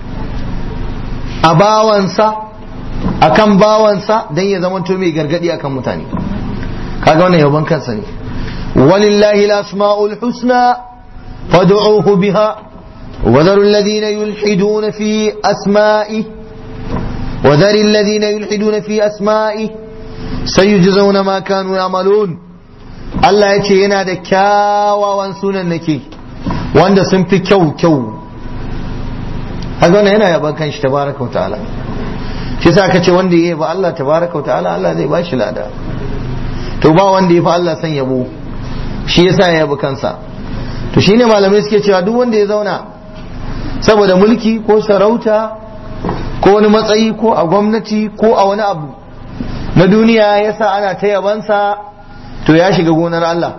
a bawansa akan bawansa dan ya zama to mai gargadi akan mutane kaga wannan yabon kansa ne walillahi al-asma'ul husna fad'uhu biha وذروا الذين يلحدون في أسمائه وذر الذين يلحدون في أسمائه سيجزون ما كانوا يعملون Allah ya ce yana da kyawawan sunan nake wanda sun fi kyau kyau haka wannan yana yaban kanshi tabaraka wa ta'ala shi sa aka ce wanda ya yaba Allah tabaraka wa ta'ala Allah zai bashi lada to ba wanda ya fi Allah san yabo shi yasa ya yabi kansa to shine malamai suke cewa duk wanda ya zauna saboda mulki ko sarauta ko wani matsayi ko a gwamnati ko a wani abu na duniya yasa ana ta yabansa to ya shiga gonar Allah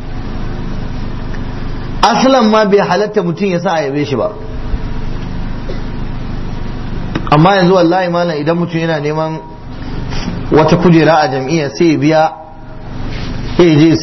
aslan ma bai halatta mutum ya sa a yabe shi ba amma yanzu wallahi malam idan mutum yana neman wata kujera a jam'iyya sai ya biya sai je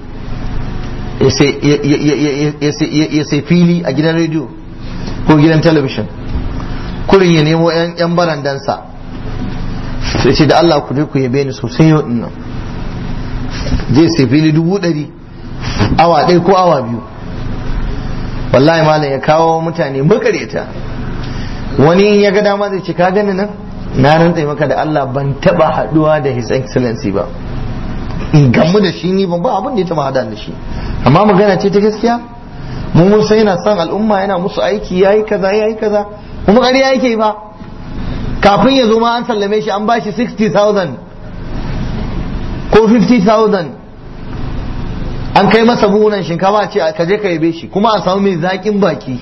sai ya sai fili a gidan rediyo ko gidan talabishin kurin ya nemo 'yan barandansa sai ce da Allah ku je ku yabe ni sosai yau nan zai sai fili dubu ɗari awa ɗaya ko awa biyu wallahi malam ya kawo mutane makareta wani in ya ga dama zai ce ka gani nan na rantsa maka da Allah ban taba haduwa da his excellency ba in gamu da shi ni ban ba abin da ya taba hada da shi amma magana ce ta gaskiya mu mun san yana son al'umma yana musu aiki yayi kaza yayi kaza kuma ƙarya yake ba kafin ya zo ma an sallame shi an bashi 60,000 ko 50,000 an kai masa buhunan shinkafa ce ka je ka yabe shi kuma a samu mai zaƙin baki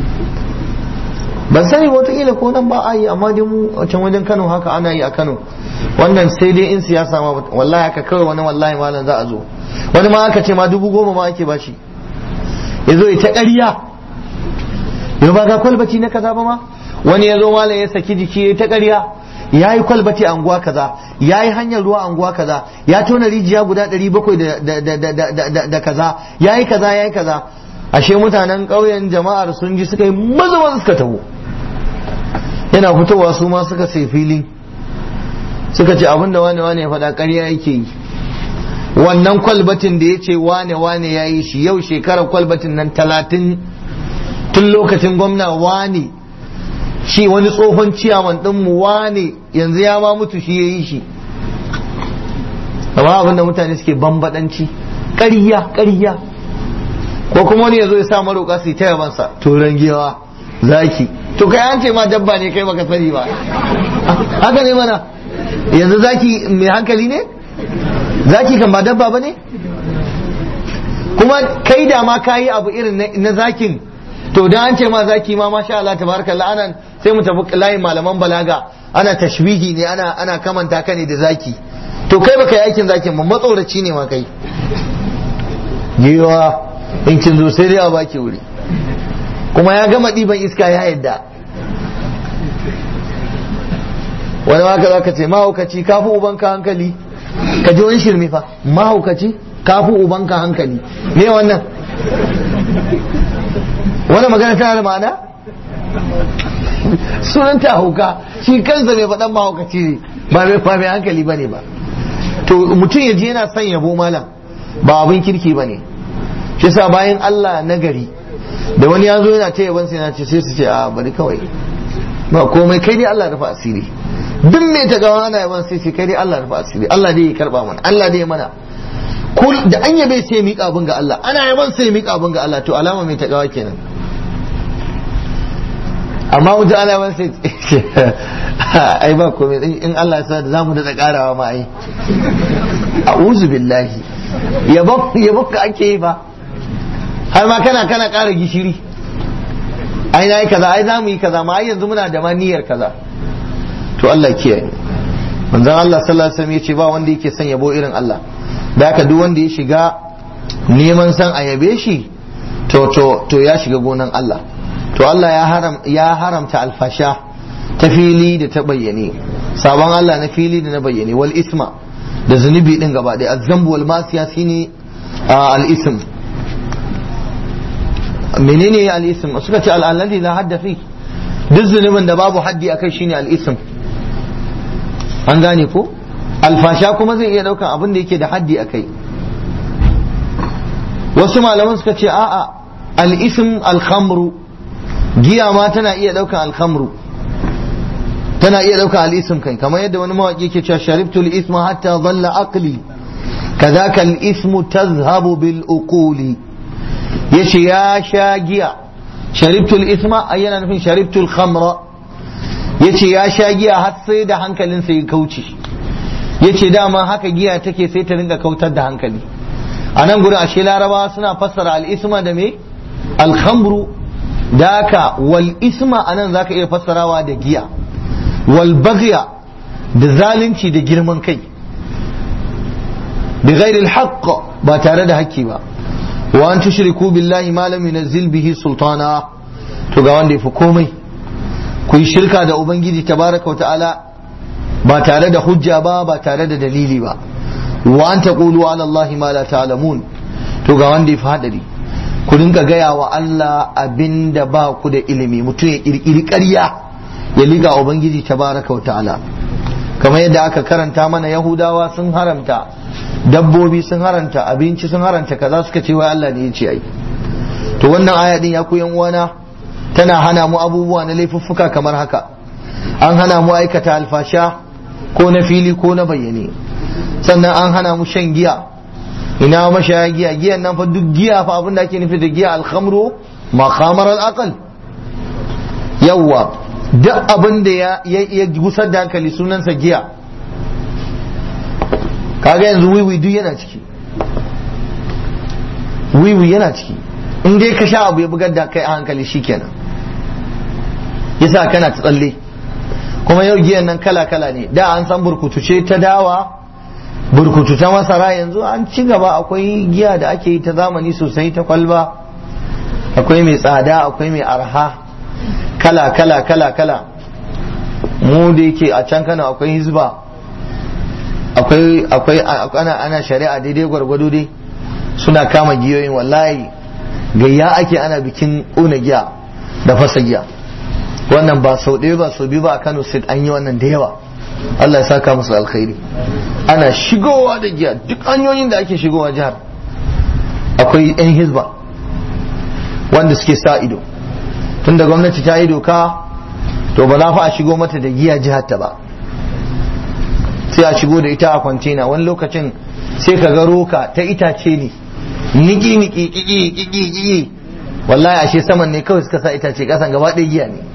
ban sani wataƙila ko nan ba a yi amma dai mu a can wajen kano haka ana yi a kano wannan sai dai in siyasa ma wallahi haka kawai wani wallahi malam za a zo wani ma aka ce ma dubu goma ma ake bashi ya zo ita ƙarya yau ba ga kwalbaci na kaza ba ma wani ya zo malam ya saki jiki ya ta ƙarya ya yi kwalbati a anguwa kaza ya yi hanyar ruwa a anguwa kaza ya tona rijiya guda ɗari bakwai da kaza ya yi kaza ya yi kaza ashe mutanen ƙauyen jama'ar sun ji suka yi maza maza suka taho yana fitowa su ma suka sai fili suka ce abin da wane wane ya faɗa ƙarya yake yi wannan kwalbatin da ya ce wane wane ya yi shi yau shekarar kwalbatin nan talatin tun lokacin gwamna wane shi wani tsohon ciyaman ɗinmu wane yanzu ya ma mutu shi ya yi shi amma abin da mutane suke bambaɗanci ƙarya ƙarya ko kuma wani ya zo ya sa maroƙa su yi ta yabansa turan giwa zaki to kai an ce ma dabba ne kai baka sani ba haka ne mana yanzu zaki mai hankali ne zaki kan ba dabba ba ne kuma kai da ma kayi abu irin na zakin to dan an ce ma zaki ma masha Allah tabarakallah anan sai mu tafi layin malaman balaga ana tashbihi ne ana ana kamanta ka ne da zaki to kai baka yi aikin zakin ba matsoraci ne ma kai giwa in kin zo sai dai a baki wuri kuma ya gama ɗiban iska ya yadda wani maka za ka ce mahaukaci kafi ubanka hankali ka ji wani shirme fa mahaukaci kafi ubanka hankali me wannan wani magana tana da ma'ana sunan ta hauka shi kansa mai faɗan mahaukaci ne ba mai fa mai hankali ba ne ba to mutum ya je yana son yabo malam ba abin kirki ba ne shi sa bayan Allah na gari da wani ya zo yana ta yaban sai na ce sai su ce a bari kawai ba komai kai dai Allah rufa asiri duk mai ta gawa ana yaban sai ce kai dai Allah rufa asiri Allah dai ya karba mana Allah dai ya mana kul da an yabe sai miƙa abin ga Allah ana yaban sai miƙa abin ga Allah to alama mai takawa kenan amma wuce ana yaban sai ai ba komai in Allah ya sa da zamu da karawa ma ai a'udhu billahi yabon yabon ka ake yi ba har ma kana kana ƙara gishiri ai na yi kaza ai za mu yi kaza ma ai yanzu muna da ma niyyar kaza to Allah kiyaye manzon Allah sallallahu alaihi wasallam yace ba wanda yake son yabo irin Allah da haka duk wanda ya shiga neman san a yabe shi to to to ya shiga gonan Allah to Allah ya haram ya haramta alfasha ta fili da ta bayyane sabon Allah na fili da na bayyane wal isma da zunubi din gaba ɗaya azzambu wal masiya shine al ism menene al ism suka ce al alladhi la hadda fi duk zunubin da babu haddi akai shine al ism an gane ko alfasha kuma zai iya daukan abin da yake da haddi akai wasu malaman suka ce a'a al ism al khamru giya ma tana iya daukan al khamru tana iya daukan al ism kai kamar yadda wani mawaki yake cewa sharibtu al isma hatta dhalla aqli kadhaka al ismu tazhabu bil uquli yace ya sha giya sharibtul isma ai yana nufin sharibtul khamra yace ya sha giya har sai da hankalinsa ya kauce yace dama haka giya take sai ta ringa kautar da hankali a nan gurin ashe larabawa suna fassara al-isma da me al-khamru da haka wal isma anan zaka iya fassarawa da giya wal baghya da zalunci da girman kai bi ghairi al-haqq ba tare da haƙƙi ba wa an tushriku billahi ma lam yunzil bihi sultana to ga wanda yafi komai ku yi shirka da ubangiji tabaraka ta'ala ba tare da hujja ba ba tare da dalili ba wa an taqulu ala allahi ma la ta'lamun to ga wanda yafi hadari ku dinga gaya wa Allah abinda ba ku da ilimi mutum ya kirkiri ƙarya ya liga ubangiji tabaraka ta'ala kamar yadda aka karanta mana yahudawa sun haramta dabbobi sun haranta abinci sun haranta kaza suka ce wai Allah ne ya ce ai to wannan aya din ya ku yan uwana tana hana mu abubuwa na laifuffuka kamar haka an hana mu aikata alfasha ko na fili ko na bayyane sannan an hana mu shan giya ina mashaya giya giyan nan fa duk giya fa abin da ake nufi da giya alkhamru ma khamar al yawwa duk abin da ya ya gusar da hankali sunansa giya kaga yanzu wiwi duk yana ciki wiwi yana ciki in dai ka sha abu ya bugar da kai a hankali shikenan yasa kana ta tsalle kuma yau giyan nan kala kala ne da an san burkutu ce ta dawa burkutu ta masara yanzu an ci gaba akwai giya da ake yi ta zamani sosai ta kwalba akwai mai tsada akwai mai arha kala kala kala kala mu da yake a can kana akwai hizba akwai akwai ana ana shari'a daidai gwargwado dai suna kama giyoyin wallahi gayya ake ana bikin ƙuna giya da fasa giya wannan ba sau ɗaya ba sau biyu ba a Kano State an yi wannan da yawa Allah ya saka musu alkhairi ana shigowa da giya duk hanyoyin da ake shigowa jihar akwai 'yan hizba wanda suke sa ido tunda gwamnati ta yi doka to ba za fa a shigo mata da giya jihar ta ba sai a shigo da ita a kwantena wani lokacin sai ka ga roka ta itace ne niki niki kiki kiki kiki wallahi ashe saman ne kawai suka sa itace kasan gaba ɗaya giya ne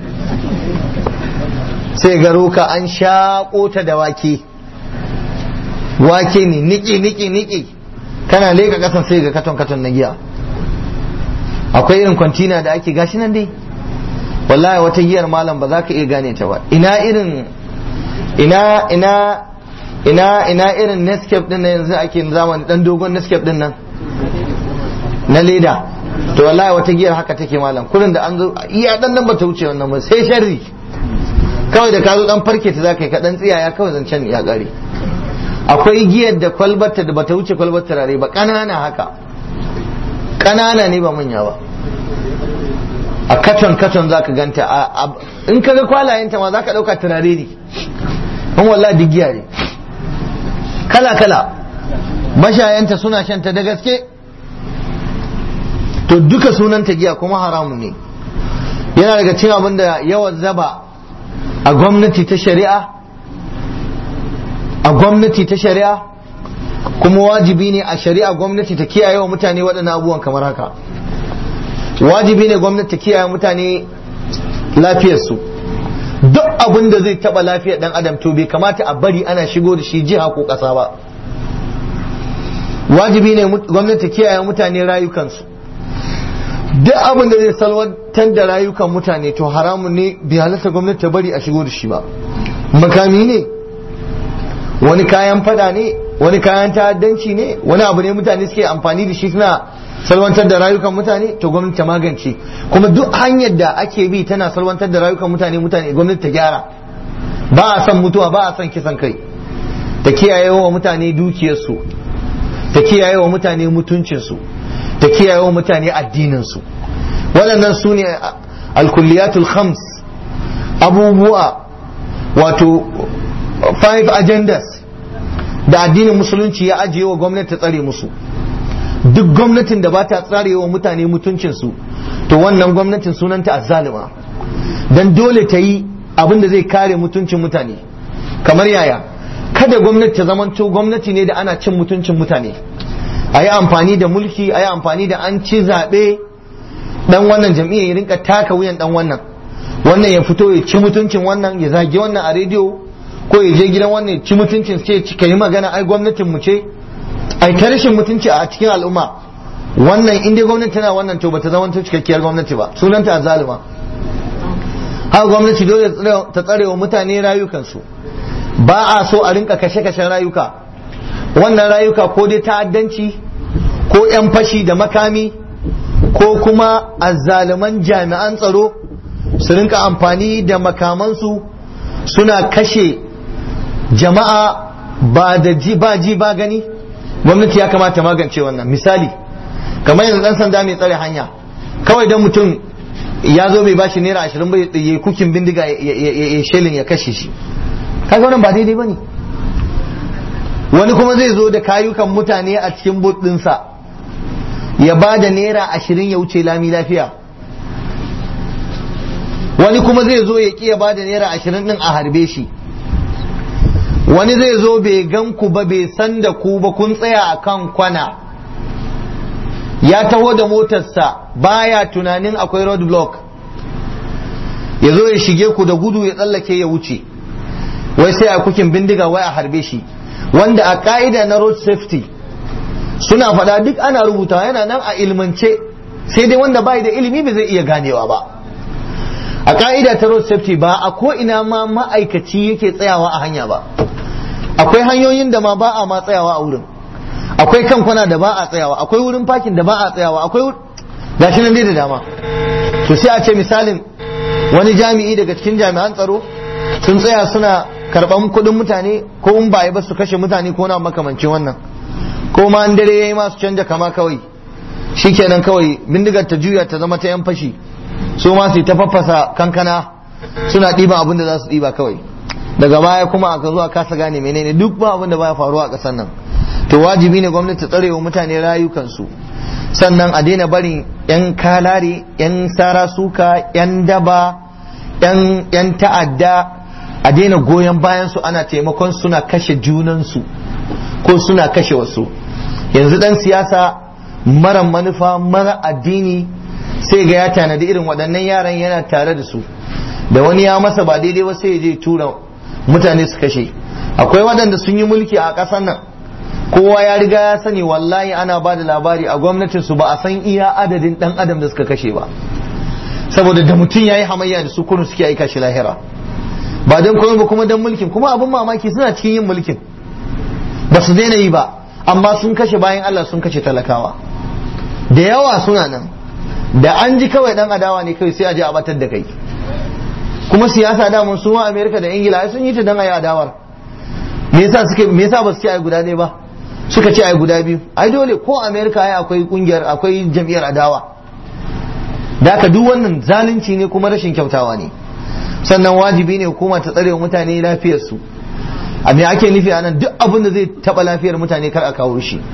sai ga roka an shaƙo ta da wake wake ne niki niki niki kana leka kasan sai ga katon katon na giya akwai irin kwantina da ake gashi nan dai wallahi wata giyar malam ba za ka iya gane ta ba ina irin ina ina ina ina irin Nescafe din nan yanzu ake zamani dan dogon Nescafe din nan na leda to wallahi wata giyar haka take malam kullun da an zo iya dan nan bata wuce wannan ba sai sharri kawai da ka zo dan farke ta zaka yi ka dan tsiyaya kawai zancen ya kare akwai giyar da kwalbarta da bata wuce kwalbar turare ba kanana haka kanana ne ba manya ba a katon katon zaka ganta in ka ga kwalayenta ma zaka dauka turare ne in wallahi duk giya ne kala kala mashayanta suna shanta da gaske to duka sunanta giya kuma haramun ne yana daga cin abin da yawan zaba a gwamnati ta shari'a a gwamnati ta shari'a kuma wajibi ne a shari'a gwamnati ta kiyaye wa mutane waɗannan abubuwan kamar haka wajibi ne gwamnati ta kiyaye mutane lafiyarsu duk abin da zai taɓa lafiyar ɗan adam to bai kamata a bari ana shigo da shi jiha ko ƙasa ba wajibi ne gwamnati ta kiyaye mutane rayukansu duk abin da zai salwantar da rayukan mutane to haramun ne bai halatta gwamnati ta bari a shigo da shi ba makami ne wani kayan fada ne wani kayan ta'addanci ne wani abu ne mutane suke amfani da shi suna salwantar da rayukan mutane to gwamnati ta magance kuma duk hanyar da ake bi tana salwantar da rayukan mutane mutane gwamnati ta gyara ba a son mutuwa ba a son kisan kai ta kiyaye wa mutane dukiyarsu ta kiyaye wa mutane mutuncinsu ta kiyaye wa mutane addininsu waɗannan su ne alkulliyatul khams abubuwa wato five agendas da addinin musulunci ya ajiye wa gwamnati ta tsare musu duk gwamnatin da ba ta tsare wa mutane mutuncinsu to wannan gwamnatin sunanta azzalima dan dole ta yi abin da zai kare mutuncin mutane kamar yaya kada gwamnati ta zamanto gwamnati ne da ana cin mutuncin mutane a yi amfani da mulki a yi amfani da an ci zaɓe dan wannan jam'iyyar ya rinka taka wuyan dan wannan wannan ya fito ya ci mutuncin wannan ya zagi wannan a rediyo ko ya je gidan wannan ya ci mutuncin ce ka yi magana ai gwamnatin mu ce ai ta rashin mutunci a cikin al'umma wannan in dai gwamnati tana wannan to bata zama cikakkiyar gwamnati ba sunanta zalima haka gwamnati dole ta tsare wa mutane rayukansu ba a so a rinka kashe-kashen rayuka wannan rayuka ko dai ta'addanci ko 'yan fashi da makami ko kuma azzaluman jami'an tsaro su rinka amfani da makamansu suna kashe jama'a ba da ji ba ji ba gani gwamnati ya kamata magance wannan misali kamar yanzu dan sanda mai tsare hanya kawai dan mutum ya zo bai bashi naira ashirin bai ya kukin bindiga ya shelin ya kashe shi kaga wannan ba daidai bane wani kuma zai zo da kayukan mutane a cikin but ɗinsa ya ba da naira ashirin ya wuce lami lafiya wani kuma zai zo ya ƙi ya ba da naira ashirin ɗin a harbe shi wani zai zo bai gan ku ba bai san da ku ba kun tsaya a kan kwana ya taho da motarsa baya tunanin akwai road block ya zo ya shige ku da gudu ya tsallake ya wuce wai sai a kukin bindiga wai a harbe shi wanda a ka'ida na road safety suna faɗa duk ana rubuta yana nan a ilmance sai dai wanda bai da ilimi ba zai iya ganewa ba a ka'ida ta road safety ba a ko ina ma ma'aikaci yake tsayawa a hanya ba akwai hanyoyin da ma ba a ma tsayawa a wurin akwai kankuna da ba a tsayawa akwai wurin parking da ba a tsayawa akwai gashi nan dai da dama to sai a ce misalin wani jami'i daga cikin jami'an tsaro sun tsaya suna karban kuɗin mutane ko in ba ba su kashe mutane ko na makamancin wannan ko ma an dare yayi ma su canja kama kawai shikenan kawai bindigar ta juya ta zama ta yan fashi su ma su ta faffasa kankana suna ɗiban abin da za su ɗiba kawai daga baya kuma aka zuwa kasa gane menene duk ba abin da baya faruwa a ƙasar nan to wajibi ne gwamnati ta tsare wa mutane rayukansu sannan a daina barin yan kalare yan sara suka yan daba yan ta'adda a daina goyon bayan su ana taimakon suna kashe junansu ko suna kashe wasu yanzu dan siyasa mara manufa mara addini sai ga ya tanadi irin waɗannan yaran yana tare da su da wani ya masa ba daidai ba sai ya je tura mutane su kashe akwai waɗanda sun yi mulki a ƙasar nan kowa ya riga ya sani wallahi ana ba da labari a gwamnatin su ba a san iya adadin ɗan adam da suka kashe ba saboda da mutum ya yi hamayya da su kunu suke aika shi lahira ba don komai ba kuma don mulkin kuma abin mamaki suna cikin yin mulkin ba su daina yi ba amma sun kashe bayan Allah sun kashe talakawa da yawa suna nan da an ji kawai dan adawa ne kawai sai a je a batar da kai kuma siyasa da mun suma Amerika da Ingila sun yi ta dan ayi adawar me yasa suke me yasa ba su ce ai guda ne ba suka ce ai guda biyu ai dole ko Amerika ai akwai kungiyar akwai jam'iyyar adawa da ka duk wannan zalunci ne kuma rashin kyautawa ne sannan wajibi ne hukuma ta tsare mutane lafiyarsu a me ake nufi anan duk abin da zai taba lafiyar mutane kar a kawo shi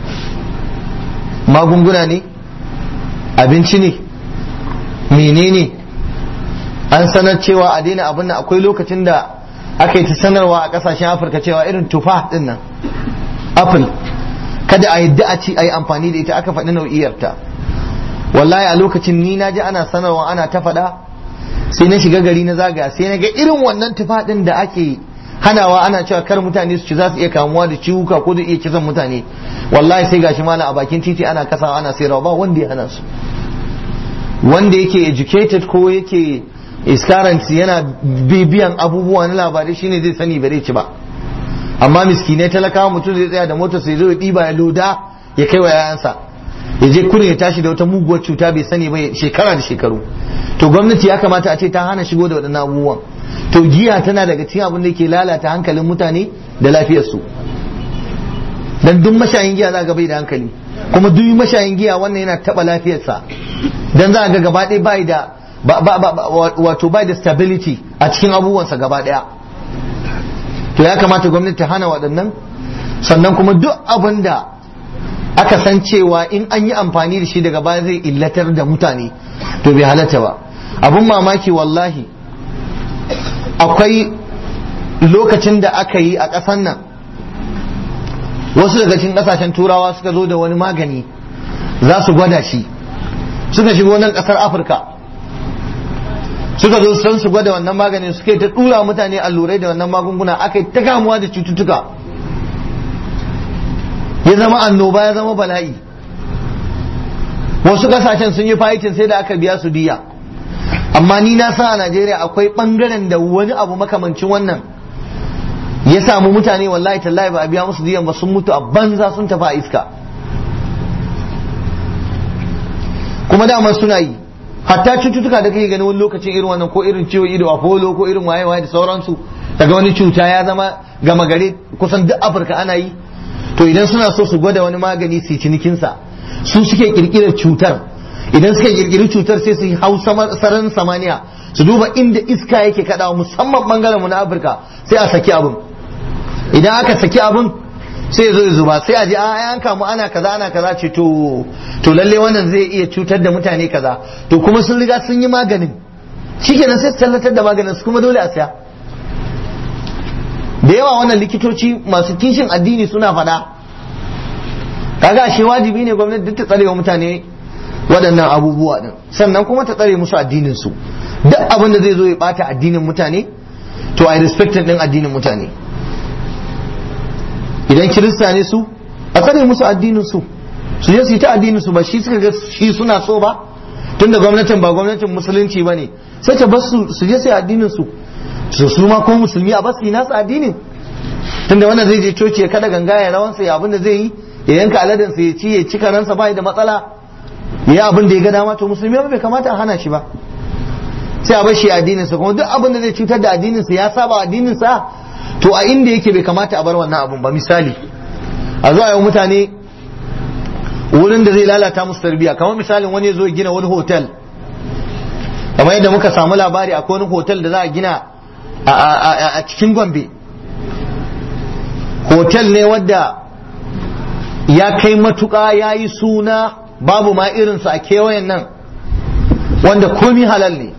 magunguna ne abinci ne menene an sanar cewa a daina abin nan akwai lokacin da aka yi ta sanarwa a kasashen afirka cewa irin tufa din nan apple kada a yadda a ci a yi amfani da ita aka faɗi nau'iyarta wallahi a lokacin ni na ji ana sanarwa ana ta faɗa sai na shiga gari na zagaya sai na ga irin wannan tufaɗin da ake hanawa ana cewa kar mutane su ci za su iya kamuwa da ciwuka ko da iya kisan mutane wallahi sai gashi malam a bakin titi ana kasawa ana sayarwa ba wanda ya hana su wanda yake educated ko yake iskaranci yana bibiyan abubuwa na labarai shine zai sani bare ci ba amma miskinai talakawa mutum zai tsaya da motar sai zo ya ɗiba ya loda ya kai wa yayansa ya je kurin ya tashi da wata muguwar cuta bai sani ba shekara da shekaru to gwamnati ya kamata a ce ta hana shigo da waɗannan abubuwan to giya tana daga cikin abin da ke lalata hankalin mutane da lafiyarsu dan duk mashayin giya za ga bai da hankali kuma duk mashayin giya wannan yana taba lafiyarsa dan za ga gaba ɗaya bai da wato bai da stability a cikin abubuwansa gaba ɗaya to ya kamata gwamnati ta hana waɗannan sannan kuma duk abin da aka san cewa in an yi amfani da shi daga baya zai illatar da mutane to bai halatta ba abun mamaki wallahi akwai lokacin da aka yi a ƙasan nan wasu daga cikin ƙasashen turawa suka zo da wani magani za su gwada shi suka shigo nan ƙasar afirka suka zo san su gwada wannan maganin suka yi ta ɗura mutane allurai da wannan magunguna aka yi ta kamuwa da cututtuka ya zama annoba ya zama bala'i wasu ƙasashen sun yi fayitin sai da aka biya su diya amma ni na sa a Najeriya akwai bangaren da wani abu makamancin wannan ya samu mutane wallahi tallahi ba a biya musu diyan ba sun mutu a banza sun tafi a iska kuma dama suna yi hatta cututtuka da kake gani wani lokacin irin wannan ko irin ciwo ido apollo ko irin waye waye da sauransu daga wani cuta ya zama gama gari kusan duk afirka ana yi to idan suna so su gwada wani magani su cinikinsa su suke kirkirar cutar idan suka kirkiri cutar sai su hau sararin samaniya su duba inda iska yake kadawa musamman bangaren mu na afirka sai a saki abin idan aka saki abin sai ya zo ya zuba sai a ji a yan kamu ana kaza ana kaza ce to to lalle wannan zai iya cutar da mutane kaza to kuma sun riga sun yi maganin shikenan sai su tallatar da maganin su kuma dole a saya da yawa wannan likitoci masu kishin addini suna faɗa kaga ashe wajibi ne gwamnati duk ta tsare wa mutane waɗannan abubuwa din sannan kuma ta tsare musu addinin su duk abin da zai zo ya bata addinin mutane to ai respected din addinin mutane idan kirista ne su a tsare musu addinin su su je su yi ta addinin su ba shi suka ga shi suna so ba tunda gwamnatin ba gwamnatin musulunci ba ne sai ta bar su su je su yi addinin su su su ma ko musulmi a basu yi nasu addinin tunda wannan zai je coci ya kada ganga ya rawansa ya abin da zai yi ya yanka aladan sa ya ci ya ci karansa ba da matsala ya abin da ya ga dama to musulmi ba bai kamata a hana shi ba sai a bar shi addinin sa kuma duk abin da zai cutar da addinin sa ya saba addinin sa to a inda yake bai kamata a bar wannan abun ba misali a zo a yi mutane wurin da zai lalata musu tarbiyya kamar misalin wani ya zo gina wani hotel kamar yadda muka samu labari akwai wani hotel da za a gina a cikin gombe hotel ne wadda ya kai matuƙa ya yi suna babu ma irinsa a kewayen nan wanda komi halal ne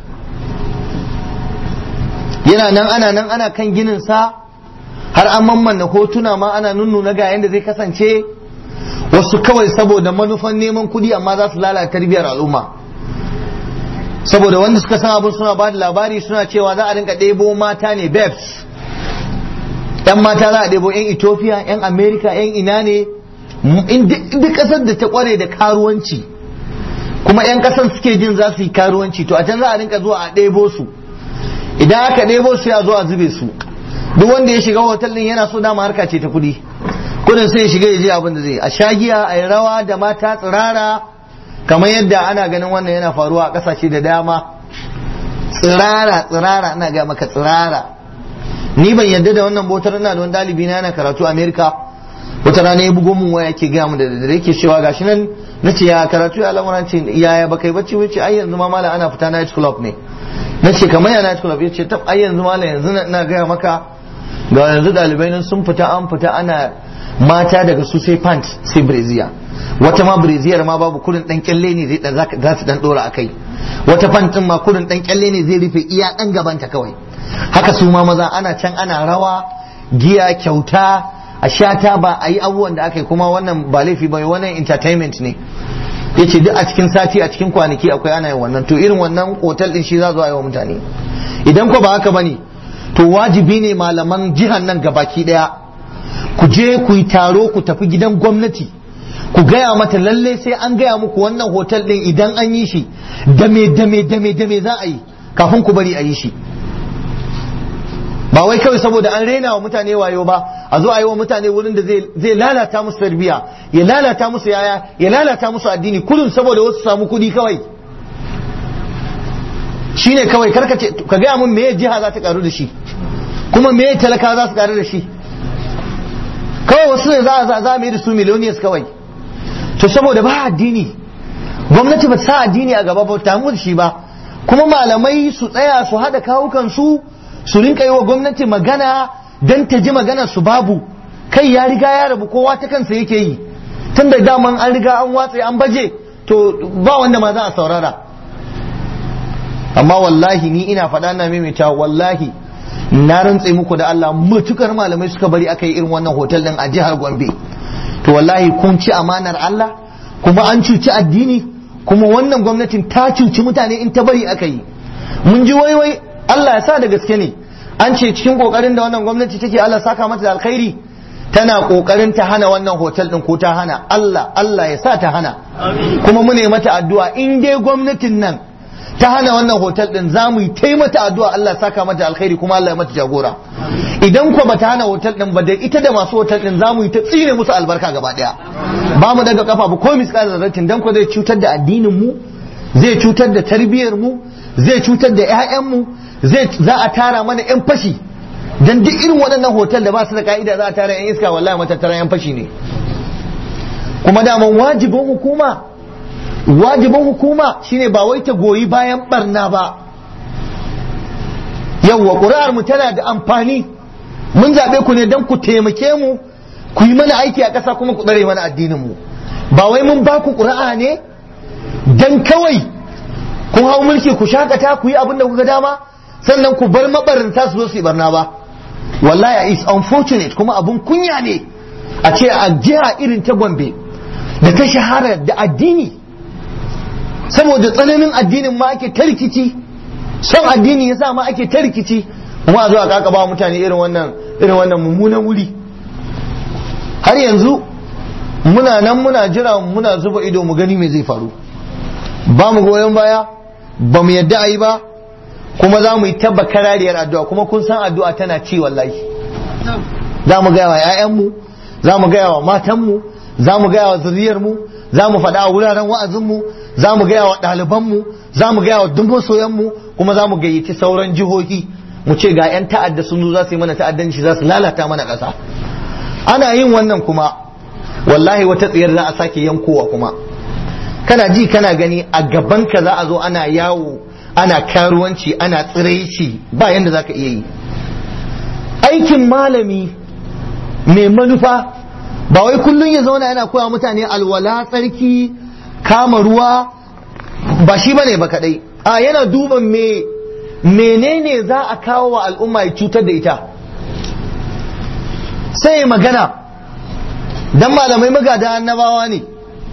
yana nan ana nan ana kan ginin sa har an mammanna hotuna ma ana nunnuna ga yadda zai kasance wasu kawai saboda manufan neman kuɗi amma za su lalata tarbiyar al'umma saboda wanda suka san abin suna ba da labari suna cewa za a rinka ɗebo mata ne babes yan mata za a ɗebo yan ethiopia yan america yan ina ne duk ƙasar da ta ƙware da karuwanci kuma yan ƙasar suke jin za su yi karuwanci to a can za a rinka zuwa a ɗebo su idan aka ɗebo su ya zo a zube su duk wanda ya shiga hotel din yana so dama harka ce ta kuɗi kudin sai ya shiga ya je abin da zai a shagiya a yi rawa da mata tsirara kamar yadda ana ganin wannan yana faruwa a ƙasashe da dama tsirara tsirara ana ga maka tsirara ni ban yadda da wannan botar ina da wani dalibi na yana karatu Amerika wata rana ya bugo mun waya yake gaya mu da dare yake cewa gashi nan nace ya karatu ya lamuran ce yaya baka yi bacci wuce ai yanzu ma malam ana fita night club ne nace kamar ya night club yace tab ai yanzu malam yanzu ina gaya maka ga yanzu dalibai nan sun fita an fita ana mata daga su sai pant sai breziya wata ma breziyar ma babu kurin dan kyalle ne zai za su dan dora akai wata pant din ma kurin dan kyalle ne zai rufe iya dan gabanta kawai haka su ma maza ana can ana rawa giya kyauta a shata ba a yi abubuwan da aka yi kuma wannan ba laifi ba wannan entertainment ne ya ce duk a cikin sati a cikin kwanaki akwai ana yin wannan to irin wannan otal din shi za zo a yi wa mutane idan ko ba haka bane to wajibi ne malaman jihar nan gabaki daya ku je ku yi taro ku tafi gidan gwamnati ku gaya mata lalle sai an gaya muku wannan hotel din idan an yi shi dame dame dame dame za a yi kafin ku bari a yi shi ba wai kawai saboda an rena wa mutane wayo ba a zo a yi wa mutane wurin da zai lalata musu tarbiya ya lalata musu yaya ya lalata musu addini kullum saboda wasu samu kuɗi kawai shine kawai karka ce ka gaya mun me jiha za ta karu da shi kuma me talaka za su karu da shi kawai wasu ne za a za da su millionaires kawai to saboda ba addini gwamnati ba sa addini a gaba ba ta mu da shi ba kuma malamai su tsaya su haɗa kawukan su su rinka yi wa gwamnati magana don ta ji maganar su babu kai ya riga ya rabu kowa ta kansa yake yi tun da daman an riga an watse an baje to ba wanda ma za a saurara amma wallahi ni ina faɗa na maimaita wallahi na rantse muku da Allah matukar malamai suka bari aka yi irin wannan hotel din a jihar Gombe to wallahi kun ci amanar Allah kuma an cuci addini kuma wannan gwamnatin ta cuci mutane in ta bari aka yi mun ji wai wai Allah ya sa da gaske ne an ce cikin kokarin da wannan gwamnati take Allah saka mata da alkhairi tana kokarin ta hana wannan hotel din ko ta hana Allah Allah ya sa ta hana kuma mu ne mata addu'a in dai gwamnatin nan ta hana wannan hotel din za mu yi ta mata addu'a Allah saka mata alkhairi kuma Allah ya mata jagora idan ko bata hana hotel din ba da ita da masu hotel din za mu yi ta tsine musu albarka gaba daya ba mu daga kafa ba ko miskal zarratin dan ko zai cutar da addinin mu zai cutar da tarbiyyar mu zai cutar da ƴaƴan mu zai za a tara mana yan fashi dan duk irin waɗannan hotel da ba su da ka'ida za a tara yan iska wallahi matattara yan fashi ne kuma daman wajibin hukuma wajibin hukuma shine ba wai ta goyi bayan barna ba yawwa ƙuri'ar mu tana da amfani mun zaɓe ku ne don ku taimake mu ku yi mana aiki a ƙasa kuma ku tsare mana addinin mu ba wai mun ba ku ƙuri'a ne don kawai kun hau mulki ku shakata ku yi abin da kuka dama sannan ku bar mabarinta su zo su yi barna ba wallahi is unfortunate kuma abun kunya ne a ce a jiha irin ta gombe da ta shahara da addini saboda tsananin addinin ma ake ta rikici son addini yasa ma ake ta rikici kuma a zo a kaka ba mutane irin wannan irin wannan mummunan wuri har yanzu muna nan muna jira muna zuba ido mu gani me zai faru ba mu goyon baya ba mu yadda a yi ba kuma za mu yi tabba karariyar addu'a kuma kun san addu'a tana ci wallahi za mu gaya wa 'ya'yanmu za mu gaya wa matanmu za mu gaya wa zuriyarmu za mu faɗa a wuraren wa'azinmu za mu gaya wa ɗalibanmu za mu gaya wa duk masoyanmu kuma za mu gayyaci sauran jihohi mu ce ga 'yan ta'adda sun zo za su yi mana ta'addanci za su lalata mana ƙasa ana yin wannan kuma wallahi wata tsiyar za a sake yankowa kuma kana ji kana gani a gaban ka za a zo ana yawo ana karuwanci ana tsiraici ba yanda za ka iya yi aikin malami mai manufa ba wai kullum ya zauna yana koya mutane alwala tsarki kama ruwa ba shi bane ba kadai a yana duban me menene za a kawo wa al'umma ya cutar da ita sai magana dan malamai magada annabawa ne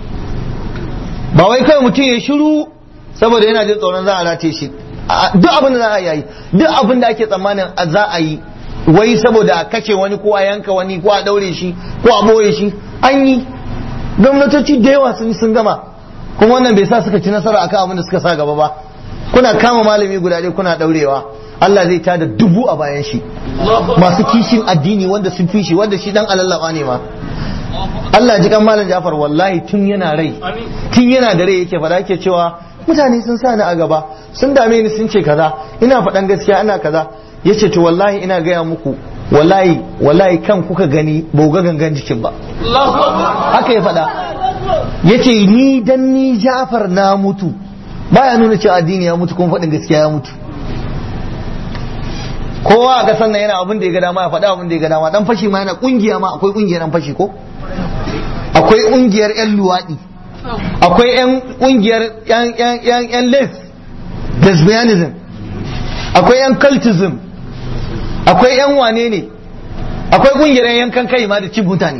ba wai kawai mutum ya shiru saboda yana jin tsoron za a rataye shi duk abin da za a yi duk abin da ake tsammanin za a yi wai saboda a kace wani ko a yanka wani ko a daure shi ko a boye shi an yi gwamnatoci da yawa sun sun gama kuma wannan bai sa suka ci nasara akan abin da suka sa gaba ba kuna kama malami guda ɗaya kuna daurewa Allah zai tada dubu a bayan shi masu kishin addini wanda sun fi shi wanda shi dan alallaba ne ma Allah ji kan malam Jafar wallahi tun yana rai tun yana da rai yake fada yake cewa mutane sun sa ni a gaba sun dame ni sun ce kaza ina faɗan gaskiya ina kaza yace to wallahi ina gaya muku wallahi wallahi kan kuka gani ba ga gangan jikin ba haka ya faɗa yace ni dan ni Jafar na mutu baya nuna cewa addini ya mutu kuma faɗin gaskiya ya mutu kowa a kasan nan yana abin da ya ga dama ya faɗa abin da ya ga dama dan fashi ma yana kungiya ma akwai kungiyar dan fashi ko akwai kungiyar yan luwaɗi akwai yan kungiyar yan yan yan yan les lesbianism akwai yan cultism akwai yan wane ne akwai kungiyar yankan kai ma da cin mutane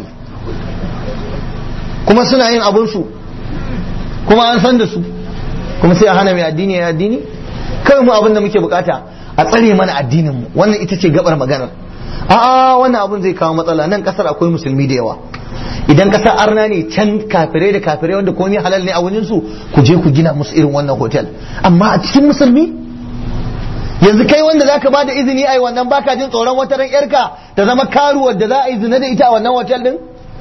kuma suna yin abinsu kuma an san da su kuma sai a hana mai addini ya addini kawai mu abin da muke bukata a tsare mana addinin mu wannan ita ce gabar maganar a'a wannan abun zai kawo matsala nan kasar akwai musulmi da yawa idan kasar arna ne can kafirai da kafirai wanda komai halal ne a wurin su ku je ku gina musu irin wannan hotel amma a cikin musulmi yanzu kai wanda zaka bada izini ai wannan baka jin tsoron wata ran yarka ta zama karuwar da za a yi zina da ita a wannan hotel din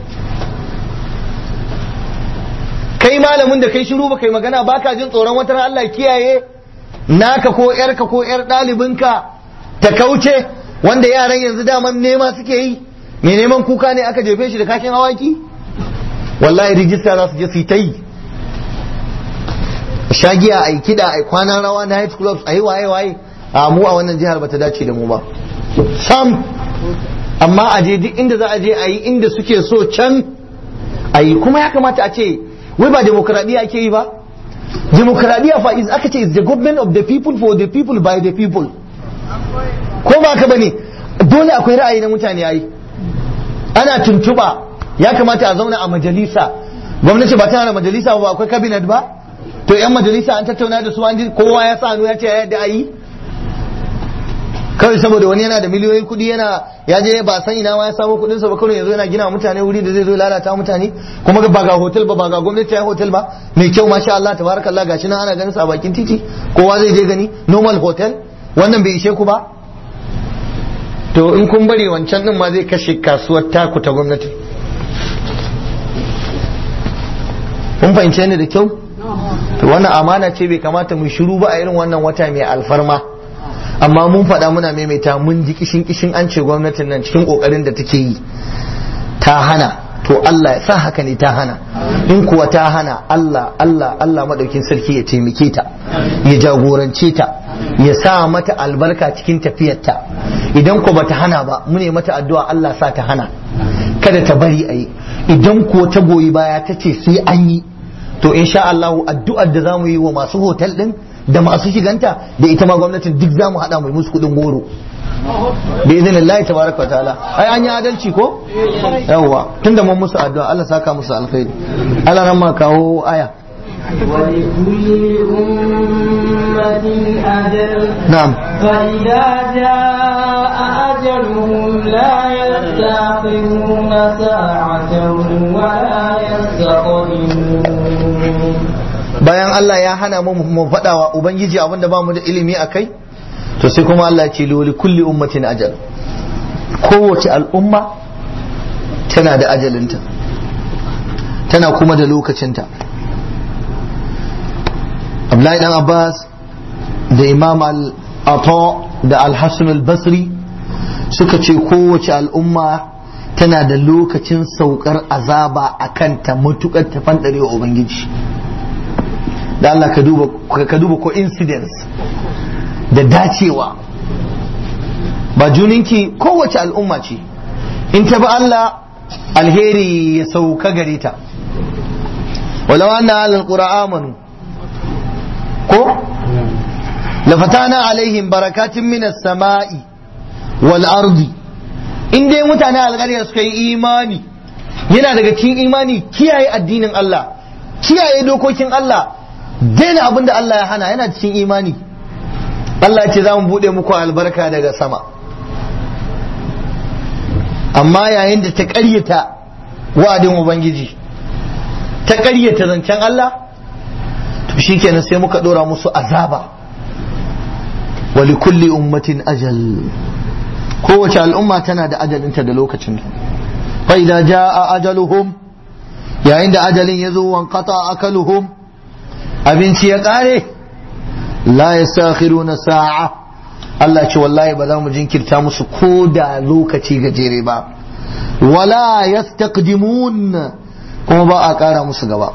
kai malamin da kai shiru ba kai magana baka jin tsoron wata ran Allah kiyaye naka ko yarka ko yar ɗalibinka ta kauce wanda yaran yanzu daman nema suke yi mai neman kuka ne aka jefe shi da kashin awaki wallahi rijista za su je su yi ta yi shagiya a yi kiɗa a yi kwanan rawa night clubs a yi waye waye a mu a wannan jihar bata dace da mu ba sam amma a je duk inda za a je a yi inda suke so can a yi kuma ya kamata a ce wai ba demokradiyya ake yi ba demokradiyya fa is aka ce is the government of the people for the people by the people ko ba ka bane dole akwai ra'ayi na mutane yayi ana tuntuba ya kamata a zauna a majalisa gwamnati ba tana da majalisa ba akwai cabinet ba to yan majalisa an tattauna da su an ji kowa ya sa hannu ya ce ya yadda ayi kawai saboda wani yana da miliyoyin kuɗi yana ya je ba san ina ma ya samu kuɗin sa ba kawai yanzu yana gina mutane wuri da zai zo lalata mutane kuma ba ga hotel ba ba ga gwamnati ya hotel ba mai kyau masha Allah tabarakallah gashi nan ana ganin sa a bakin titi kowa zai je gani normal hotel wannan bai ishe ku ba to in kun bari wancan din ma zai kashe kasuwar taku ta gwamnati kun fahimce ni da kyau to wannan amana ce bai kamata mu shiru ba a irin wannan wata mai alfarma amma mun faɗa muna maimaita mun ji kishin kishin an ce gwamnatin nan cikin kokarin da take yi ta hana to Allah ya sa haka ne ta hana in kuwa ta hana Allah Allah Allah madaukin sarki ya taimake ta ya jagorance ta ya sa mata albarka cikin tafiyarta idan ko bata hana ba mu ne mata addu'a Allah sa ta hana kada ta bari a yi idan ko ta goyi baya ta ce sai an yi to insha Allah addu'ar da zamu yi wa masu hotel din da masu shiganta da ita ma gwamnatin duk zamu hada mu musu kudin goro bi idinillahi tabaraka wa ta'ala ai an yi adalci ko yawwa tunda mun musu addu'a Allah saka musu alkhairi Allah ran ma kawo aya ولكل أمة أجل na'am فإذا جاء أجلهم لا يستأخرون ساعة ولا يستقدمون bayan Allah ya hana mu mu faɗa wa ubangiji abinda ba mu da ilimi a kai to sai kuma Allah ya ce li kulli ummatin ajal kowace al'umma tana da ajalinta tana kuma da lokacinta Abdullahi dan Abbas da Imam al-Ata da Al-Hasan al-Basri suka ce kowace al'umma tana da lokacin saukar azaba a kanta matukar ta fandare wa Ubangiji da Allah ka duba ka duba coincidence da dacewa ba juninki kowace al'umma ce in ta bi Allah alheri ya sauka gare ta walau anna alal qura amanu ko lafatana alaihim barakatin minas sama'i wal ardi in dai mutane alƙarya suka yi imani yana daga cikin imani kiyaye addinin Allah kiyaye dokokin Allah daina abin da Allah ya hana yana cikin imani Allah ya ce za mu buɗe muku albarka daga sama amma yayin da ta ƙaryata wa'adin Ubangiji ta ƙaryata zancen Allah to shikenan sai muka ɗora musu azaba wa kulli ummatin ajal kowace al'umma tana da ajalinta da lokacin fa idza jaa ajaluhum yayin da ajalin ya zo wanqata akaluhum abinci ya kare la yastakhiruna sa'a Allah ce wallahi ba za mu jinkirta musu ko da lokaci gajere ba wala yastaqdimun kuma ba a kara musu gaba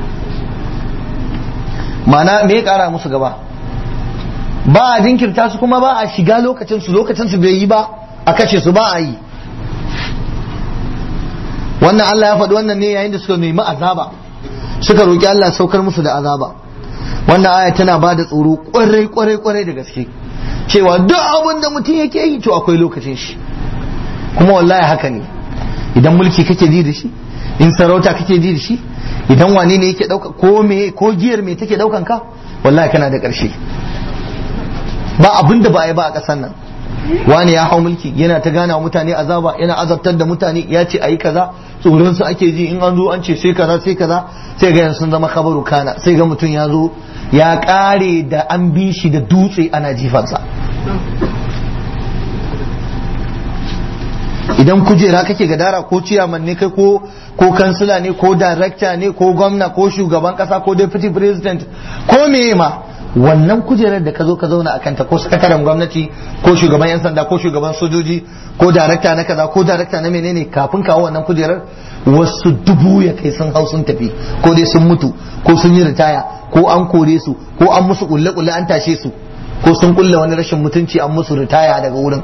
mana me ya kara musu gaba ba a jinkirta su kuma ba a shiga lokacin su lokacin su bai yi ba a kashe su ba a yi wannan Allah ya faɗi wannan ne yayin da suka nemi azaba suka roƙi Allah saukar musu da azaba wannan aya tana ba da tsoro kwarai kwarai kwarai da gaske cewa duk abin da mutum yake yi to akwai lokacin shi kuma wallahi haka ne idan mulki kake ji da shi in sarauta kake ji da shi idan wane ne yake dauka ko me ko giyar me take daukan ka wallahi kana da karshe ba abin da ba a yi ba a ƙasar nan wani ya hau mulki yana ta gana wa mutane azaba yana azabtar da mutane ya ce ayi kaza tsoron su ake ji in an zo an ce sai kaza sai kaza sai ga sun zama kabaru kana sai ga mutum ya zo ya kare da an bi shi da dutse ana jifarsa idan kujera kake gadara ko ciyaman ne kai ko ko kansila ne ko darakta ne ko gwamna ko shugaban kasa ko deputy president ko meye ma wannan kujerar da ka zo ka zauna a kanta ko sakataren gwamnati ko shugaban yan sanda ko shugaban sojoji ko darakta na kaza ko darakta na menene kafin kawo wannan kujerar wasu dubu ya kai sun hau sun tafi ko dai sun mutu ko sun yi ritaya ko an kore su ko an musu kulle kulle an tashe su ko sun kulle wani rashin mutunci an musu ritaya daga wurin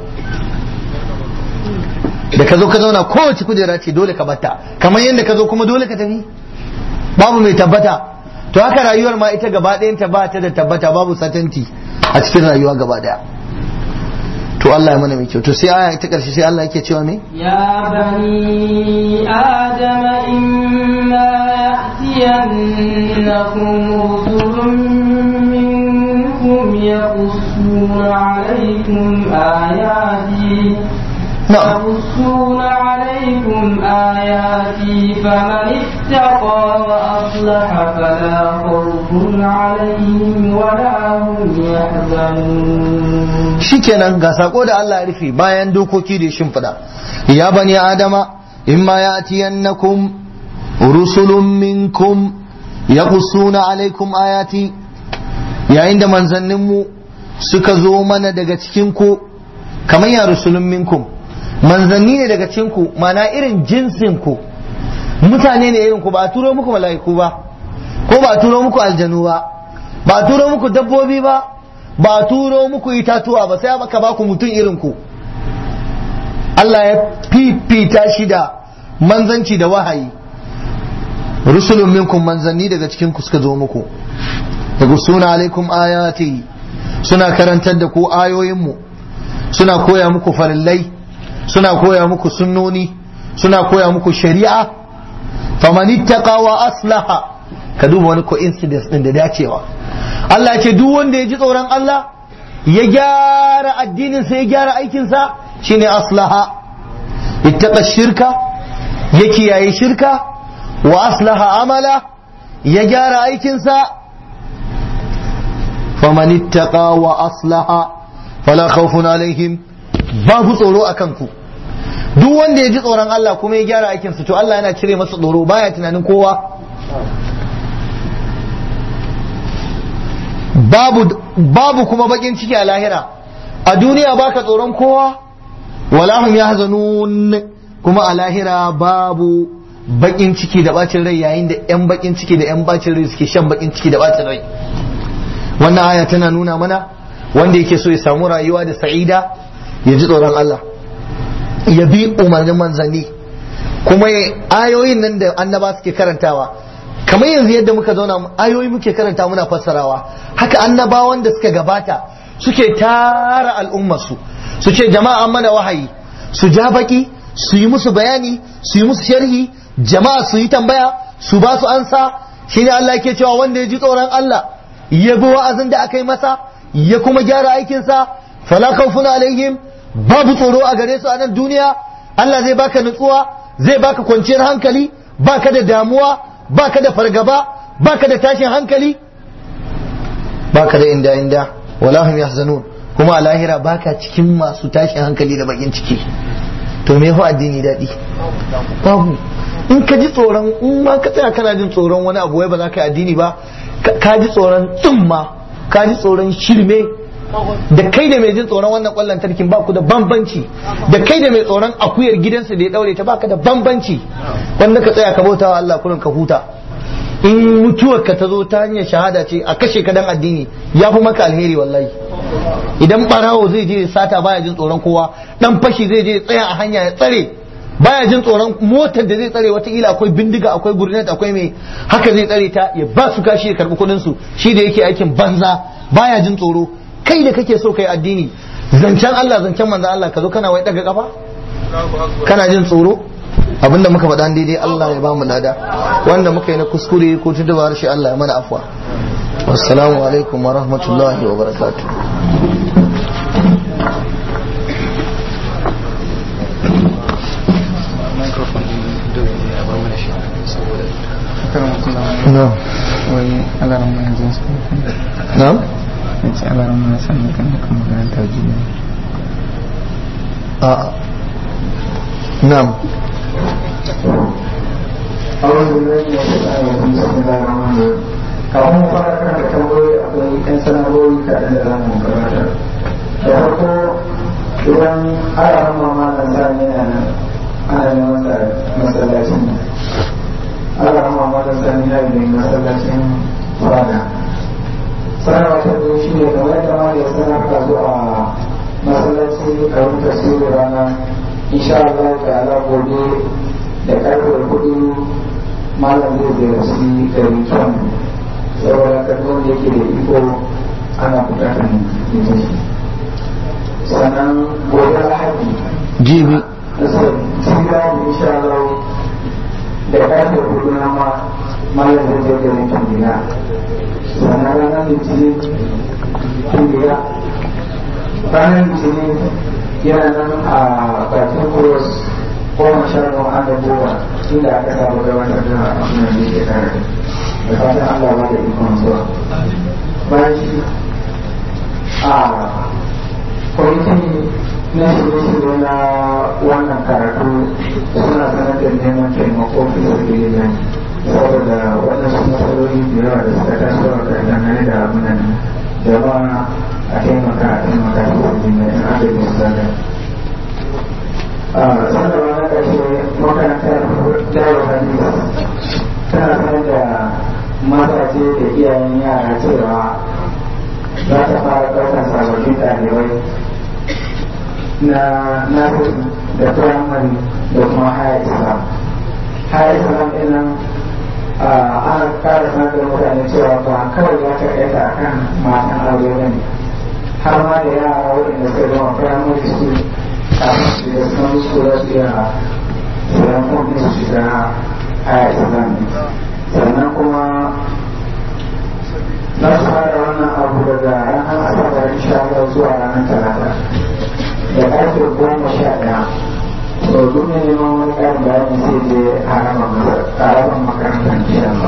da ka zo ka zauna kowace kujera ce dole ka bata kamar yadda ka zo kuma dole ka tafi babu mai tabbata to haka rayuwar ma ita gaba ɗayan ba ta da tabbata babu satanti a cikin rayuwa gaba ɗaya to Allah ya mana mai kyau to sai aya ta karshe sai Allah yake cewa me ya bani adama imma ya'tiyannakum rusulun minkum yaqussuna alaykum ayati يقصون عليكم آياتي فمن اتقى وأصلح فلا خوف عليهم ولا هم يحزنون shikenan ga sako da Allah ya rufe bayan dokoki da shimfiɗa ya bani adama imma ya'tiyannakum rusulun minkum yaqussuna alaikum ayati yayin da manzanninmu suka zo mana daga cikin ku kamar ya rusulun minkum manzanni ne daga cikin ku mana irin jinsin ku mutane ne irin ku ba a turo muku mala'iku ba ko ba a turo muku aljanu ba ba a turo muku dabbobi ba ba a turo muku itatuwa ba sai aka ba ku mutum irin ku Allah ya fifita shi da manzanci da wahayi rusulun minkum manzanni daga cikin ku suka zo muku daga suna alaikum ayati suna karantar da ku ayoyinmu suna koya muku farillai suna koya muku sunnoni suna koya muku shari'a faman ittaqa wa aslaha ka duba wani coincidence din da dacewa Allah ce duk wanda ya ji tsoron Allah ya gyara addinin sa ya gyara aikin sa shine aslaha ittaqa shirka ya kiyaye shirka wa aslaha amala ya gyara aikin sa faman ittaqa wa aslaha fala khawfun alaihim babu tsoro a kanku duk wanda ya ji tsoron Allah kuma ya gyara aikinsa to Allah yana cire masa tsoro baya tunanin kowa babu babu kuma bakin ciki a lahira a duniya baka tsoron kowa wala hum yahzanun kuma a lahira babu bakin ciki da bacin rai yayin da yan bakin ciki da yan bacin rai suke shan bakin ciki da bacin rai wannan aya tana nuna mana wanda yake so ya samu rayuwa da sa'ida ya ji tsoron Allah ya bi umarnin manzanni kuma ayoyin nan da annaba suke karantawa kamar yanzu yadda muka zauna ayoyi muke karanta muna fassarawa haka annabawan da suka gabata suke tara al'ummarsu su ce jama'a mana wahayi su ja baki su yi musu bayani su yi musu sharhi jama'a su yi tambaya su ba su ansa shine Allah yake cewa wanda ya ji tsoron Allah ya bi wa'azin da aka yi masa ya kuma gyara aikinsa fala khawfun alaihim babu tsoro a gare su a nan duniya Allah zai baka nutsuwa zai baka kwanciyar hankali baka da damuwa baka da fargaba baka da tashin hankali baka da inda inda wala hum yahzanun kuma a lahira baka cikin masu tashin hankali da bakin ciki to me fa addini daɗi babu in ka ji tsoron in ma ka tsaya kana jin tsoron wani abu wai ba za ka yi addini ba ka ji tsoron tsumma ka ji tsoron shirme da kai da mai jin tsoron wannan kwallon tarkin ba ku da bambanci da kai da mai tsoron akuyar gidansa da ya daure ta baka da bambanci wanda ka tsaya ka bauta wa Allah kullum ka huta in mutuwar ka ta zo ta hanyar shahada ce a kashe ka dan addini ya fi maka alheri wallahi idan barawo zai je sata baya jin tsoron kowa dan fashi zai je tsaya a hanya ya tsare baya jin tsoron motar da zai tsare watakila akwai bindiga akwai gurnet akwai mai haka zai tsare ta ya ba su kashi ya karbi kudin su shi da yake aikin banza baya jin tsoro kai da kake so kai addini zancen Allah zancen manzon Allah ka zo kana wai daga kafa kana jin tsoro abinda muka faɗa daidai Allah ya ba mu lada wanda muka yi na kuskure ko tuntuba harshe Allah ya mana afwa wassalamu alaikum wa rahmatullahi wa barakatuh na'am wai alaran mai yanzu su na'am ya ce alaran mai sannan kan da kan magana ta jini a na'am kafin mu fara kan da tambayoyi akwai yan sanarwoyi kaɗan da za mu gabatar da farko idan ana rama malam sani na nan ana neman sa masallacin ana rama malam sani na yi masallacin fada sanarwa ta biyu shi ne kamar yadda ma ya sanar ka zuwa masallacin karin tasirin rana insha Allah ta'ala gobe da karfe hudu malam zai ziyarci garin kyan saboda karfin da yake da iko ana bukatar ita shi sannan gobe lahadi jibi sira da insha Allah da karfe hudu na ma malam zai zai garin kyan gida sannan ranar litinin kyan gida ranar litinin yana nan a bakin kuros goma sha nawa an da goma inda aka samu gabatar da abin da yake tare da fatan Allah ba da ikon zuwa bayan shi a kwamitin na shirye-shirye na wannan karatu suna sanar da neman taimako fi sabbin nan saboda waɗansu matsaloli da yawa da suka taso a kan dangane da abin nan jama'a a taimaka a taimaka fi sabbin nan in aka yi misalin sanarwa na ƙarshe makarantar dawo hadis tana sanar da mazaje da iyayen yara cewa za ta fara ɗaukar sababbin ɗalibai na nasu da firamare da kuma haya islam haya islam ɗinnan ana ƙara sanar da mutane cewa ba kawai za ta ɗaya a kan matan aure ba ne har ma da yara waɗanda suka zama firamare school kafin su da sun su da su iya sayan kudin su shiga haya islam sannan kuma za su fara wannan abu daga ranar asabar insha Allah zuwa ranar talata da ƙarfe goma sha ɗaya to duk ne neman wani ƙarin bayani sai je harabar makarantar insha Allah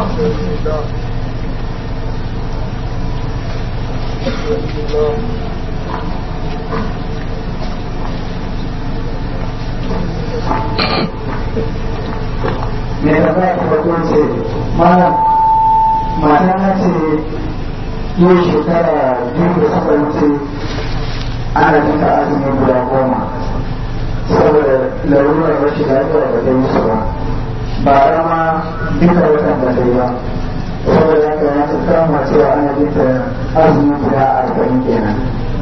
me da ba ta farko ce malam mata na ce yau shekara biyu da suka wuce ana jinka azumi guda goma saboda larurar rashin lafiya da ta yi su ba ba rama duka watan da ta yi ba saboda haka ya ta kama cewa ana jinta azumi guda arba'in kenan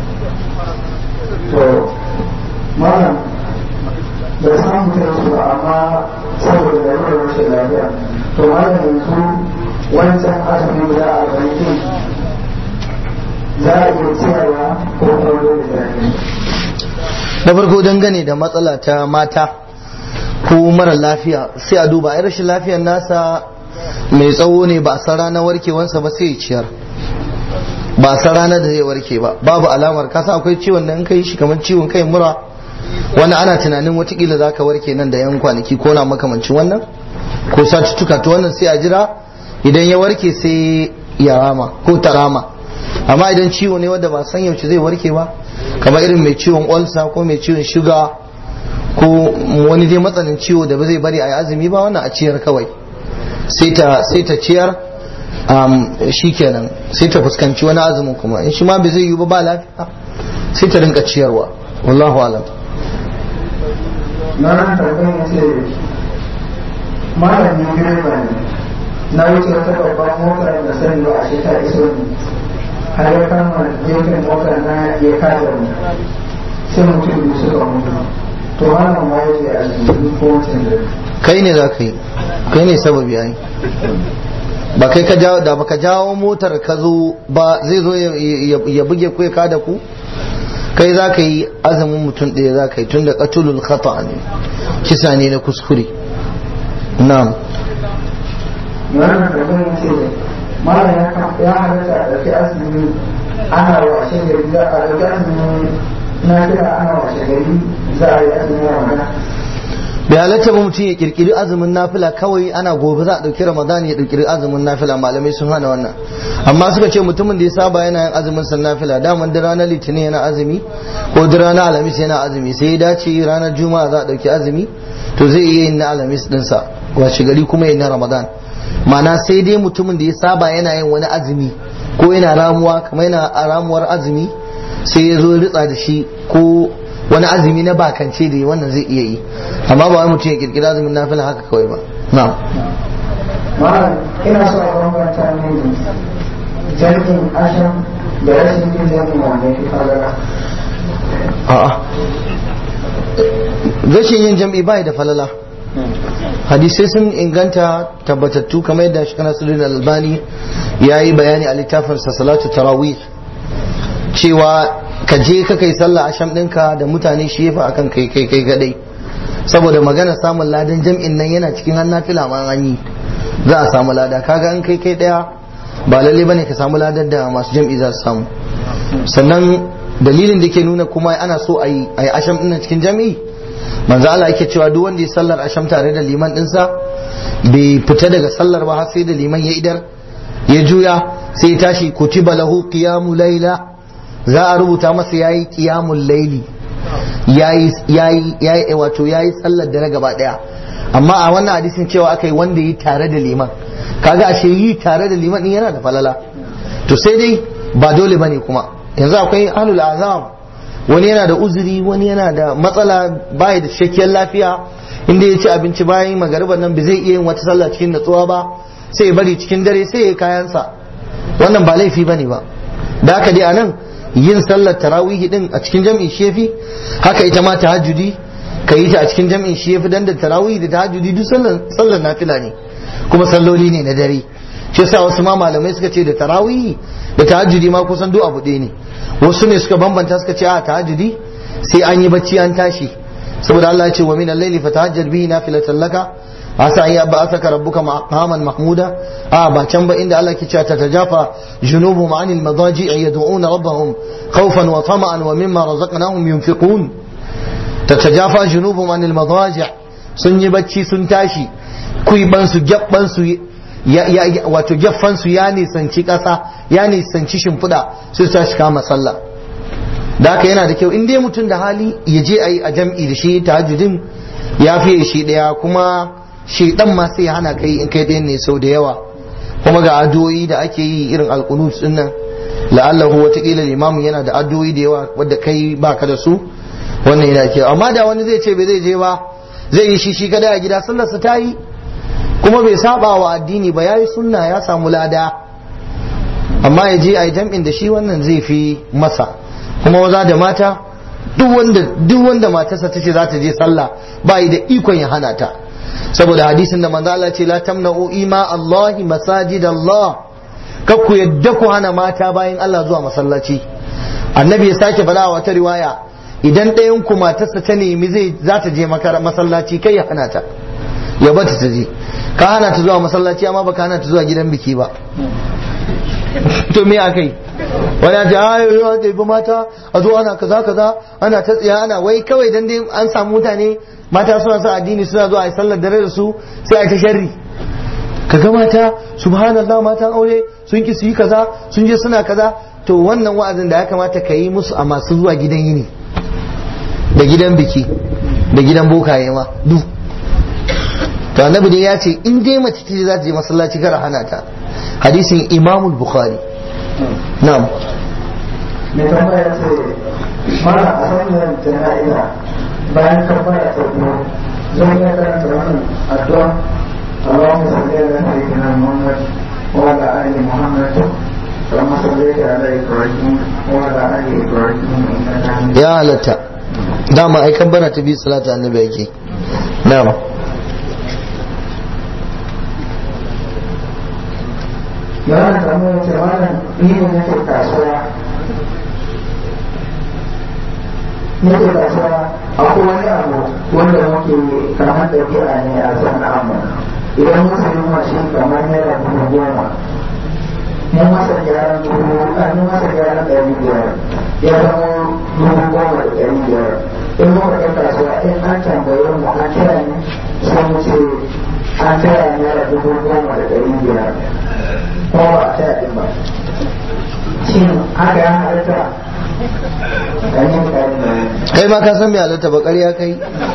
to malam da samu ta su ba amma saboda larurar rashin lafiya to malam yanzu wancan azumi guda arba'in za a iya ciyarwa ko kuma dole da na farko dangane da matsala ta mata ko mara lafiya sai a duba ai rashin lafiyar nasa mai tsawo ne ba a san ranar warkewansa ba sai ya ciyar ba a san ranar da zai warke ba babu alamar kasa akwai ciwon da in kai shi kamar ciwon kai mura wani ana tunanin watakila za ka warke nan da yan kwanaki ko na makamancin wannan ko satuttuka to wannan sai a jira idan ya warke sai ya rama ko ta rama amma idan ciwo ne wanda ba san yaushe zai warke ba kamar irin mai ciwon olsa ko mai ciwon shuga ko wani dai matsanin ciwo da ba zai bari a yi azumi ba wannan a ciyar kawai sai ta ciyar shi kenan sai ta fuskanci wani azumin kuma in shi ma bai zai yi ba ba lafiya sai ta rinka ciyarwa wallahu alam na nan karɓar ya ce malamin direba ne na wuce wata babban mota da sani ba a shi ta iso ne har ya kama gefen mota na ya kada mu sai mutum biyu suka mutu to wannan ma yake a cikin ko wancan da kai ne za ka yi kai ne sababi ai ba kai ka jawo da baka jawo motar ka zo ba zai zo ya buge ku ya kada ku kai za ka yi azumin mutum ɗaya za ka yi tun da ƙatulul khata ne kisa ne na kuskure na'am wannan da zan ce mara ya ya halatta a ɗauki azumi ana washe gari za a ɗauki azumi na kira ana washe gari za a yi azumi ramadan bai halatta ba mutum ya kirkiri azumin nafila kawai ana gobe za a ɗauki ramadan ya kirkiri azumin nafila malamai sun hana wannan amma suka ce mutumin da ya saba yana yin azumin san nafila daman da ranar litinin yana azumi ko da ranar alhamis yana azumi sai ya dace ranar juma'a za a ɗauki azumi to zai iya yin na alhamis ɗinsa washe gari kuma yin na ramadan mana sai dai mutumin da ya saba yana yin wani azumi ko yana ramuwa kamar yana ramuwar azumi sai ya zo ritsa da shi ko wani azumi na bakance da wannan zai iya yi amma ba wai mutum ya kirkira azumin nafila haka kawai ba na'am mara ina so a bambanta mini jirgin asham da rashin yin jirgin wanda ya fi falala a'a rashin yin jam'i bai da falala hadisai sun inganta tabbatattu kamar yadda shi nasiruddin albani ya yi bayani a littafinsa salatu tarawih cewa ka je ka kai sallah asham ɗinka da mutane shi yafi akan kai kai kai gadai saboda magana samun ladan jam'in nan yana cikin hannun fila ma an yi za a samu lada kaga an kai kai daya ba lalle bane ka samu ladar da masu jam'i za su samu sannan dalilin da ke nuna kuma ana so a yi asham ɗin cikin jam'i manzo Allah yake cewa duk wanda ya sallar asham tare da liman ɗinsa bai fita daga sallar ba har sai da liman ya idar ya juya sai ya tashi kutiba lahu qiyamu laila za a rubuta masa yayi qiyamul laili yayi yayi yayi wato yayi sallar dare gaba daya amma a wannan hadisin cewa aka yi wanda yi tare da liman kaga ashe yi tare da liman din yana da falala to sai dai ba dole bane kuma yanzu akwai ahlul azam wani yana da uzuri wani yana da matsala baya da cikakkiyar lafiya inda ya ci abinci bayan magariban nan ba zai iya yin wata sallah cikin natsuwa ba sai ya bari cikin dare sai ya yi kayansa wannan ba laifi bane ba da haka dai anan yin sallar tarawihi din a cikin jam'i shefi haka ita ma tahajjudi ka yi ta a cikin jam'in shefi dan da tarawihi da tahajjudi duk sallar sallar nafila ne kuma salloli ne na dare shi yasa wasu ma malamai suka ce da tarawihi da tahajjudi ma kusan duk abu ɗaya ne wasu ne suka bambanta suka ce a tahajjudi sai an yi bacci an tashi saboda Allah ya ce wa min al-layli fatahajjad bihi nafilatan laka asa an yab'athaka rabbuka maqaman mahmuda a ba can ba inda Allah ke cewa tatajafa junubuhum anil madaji'i yad'una rabbahum khawfan wa tama'an wa mimma razaqnahum yunfiqun tatajafa junubuhum anil madaji' sun yi bacci sun tashi kuiban su gabban su wato gaffan su ya nisanci kasa ya nisanci shimfiɗa sai su tashi kama sallah da haka yana da kyau in dai mutum da hali ya je a yi a jam'i da shi tahajjudin ya fiye shi ɗaya kuma shaidan ma sai hana kai in kai ɗayan ne sau da yawa kuma ga addu'o'i da ake yi irin alqunut din nan la'allahu watakila limamin yana da addu'o'i da yawa wadda kai baka da su wannan yana ke amma da wani zai ce bai zai je ba zai yi shi shi kada a gida sallar sa tayi kuma bai saba wa addini ba yayi sunna ya samu lada amma ya je a yi jam'in da shi wannan zai fi masa kuma maza da mata duk wanda duk wanda matarsa tace za ta je sallah ba yi da ikon ya hana ta saboda hadisin da manzo Allah ce la tamna'u ima Allah masajid Allah kar ku yadda ku hana mata bayan Allah zuwa masallaci annabi ya sake faɗa wata riwaya idan ɗayan ku matarsa ta nemi zai za ta je masallaci kai ya hana ta ya bata ta je ka hana ta zuwa masallaci amma baka hana ta zuwa gidan biki ba to me akai wani ta ayo yau da ibi mata a zo ana kaza kaza ana ta tsiya ana wai kawai dan dai an samu mutane mata suna sa addini suna zuwa a yi sallar dare da su sai a yi ta sharri kaga mata subhanallah matan aure sun ki su yi kaza sun je suna kaza to wannan wa'azin da ya kamata ka yi musu a masu zuwa gidan yini da gidan biki da gidan bokaye ma duk to annabi dai ya ce in dai mace ce za ta je masallaci kar hana ta hadisin imamul bukhari na'am mai tambaya ce mana a hanyar jana'iza bayan kabbara ta biyu zan iya karanta wannan addu'a اللهم صل على سيدنا محمد وعلى ال محمد كما صليت على ابراهيم وعلى ال ابراهيم انك حميد ya halatta dama ai kabbara ta biyu salatu annabi yake na'am yana tambaya ce malam ni ne nake kasuwa nake kasuwa akwai wani abu wanda muke kamar da biya ne a sana'armu idan mun sayi mashin kamar naira dubu goma mun masa gyaran dubu a mun masa gyaran ɗari biyar ya zama dubu goma da ɗari biyar in muka ɗan kasuwa in an tambaye mu an kira ne sai mu ce an taya naira dubu goma da ɗari biyar ko ba a taya ɗin ba shin haka ya halatta kai ma ka san me halatta ba ƙarya kai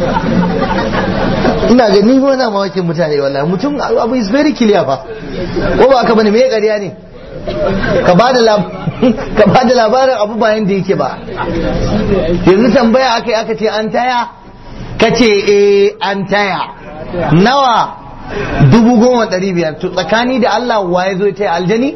ina ga ni wani mawakin mutane wallahi mutum abu is very clear fa ko ba ka bane me ƙarya ne ka ba da labarin abu bayan da yake ba yanzu tambaya aka yi aka ce an taya ka ce eh an taya nawa dubu goma ɗari biyar to tsakani da Allah wa ya zo ya taya aljani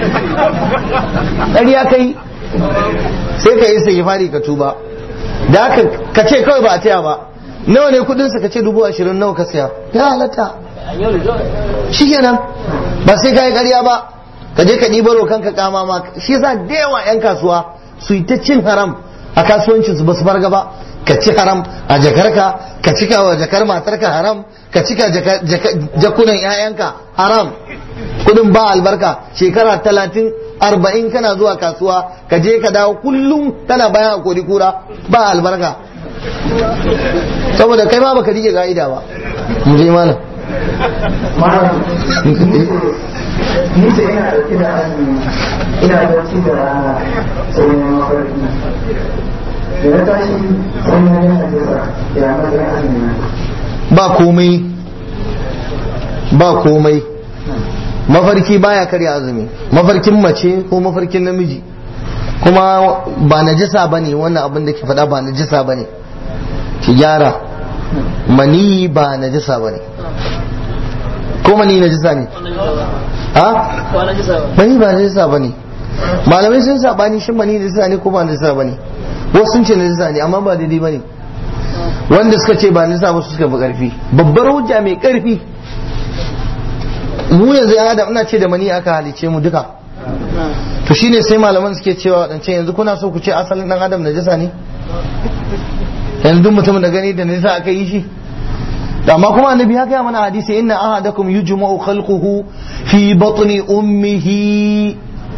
ƙarya kai sai ka yi sai fari ka tuba da haka ka ce kawai ba a taya ba nawa ne kudinsa ka ce dubu ashirin nawa ka siya ya halatta shi kenan ba sai ka yi ƙarya ba ka je ka ɗibaro kanka kama ma shi yasa da yawa 'yan kasuwa su yi ta cin haram a kasuwancin su ba su farga ba ka ci haram a jakarka ka cika wa jakar matarka haram ka cika jakunan 'ya'yanka haram kudin ba albarka shekara talatin arba'in kana zuwa kasuwa ka je ka dawo kullum kana bayan a kori kura ba albarka saboda kai ma baka rike ga'ida ba mu je malam ni ce ina dauke da azumi ina bacci da rana sai na mafarki da na tashi sai na yi hadisa ya matsayin azumi ba komai ba komai mafarki baya karya azumi mafarkin mace ko mafarkin namiji kuma ba najisa bane wannan abin da ke faɗa ba najisa bane ki gyara mani ba najisa bane ko mani najisa ne ha mani ba najisa bane malamai sun sabani shin mani najisa ne ko ba najisa bane wasu sun ce najisa ne amma ba daidai bane wanda suka ce ba najisa ba su suka fi karfi babbar hujja mai karfi mu yanzu ya adam ina ce da mani aka halice mu duka to shine sai malaman suke cewa wadance yanzu kuna so ku ce asalin dan adam najasa ne yanzu mutum da gani da najasa aka yi shi amma kuma annabi ya gaya mana hadisi inna ahadakum yujma'u khalquhu fi batni ummihi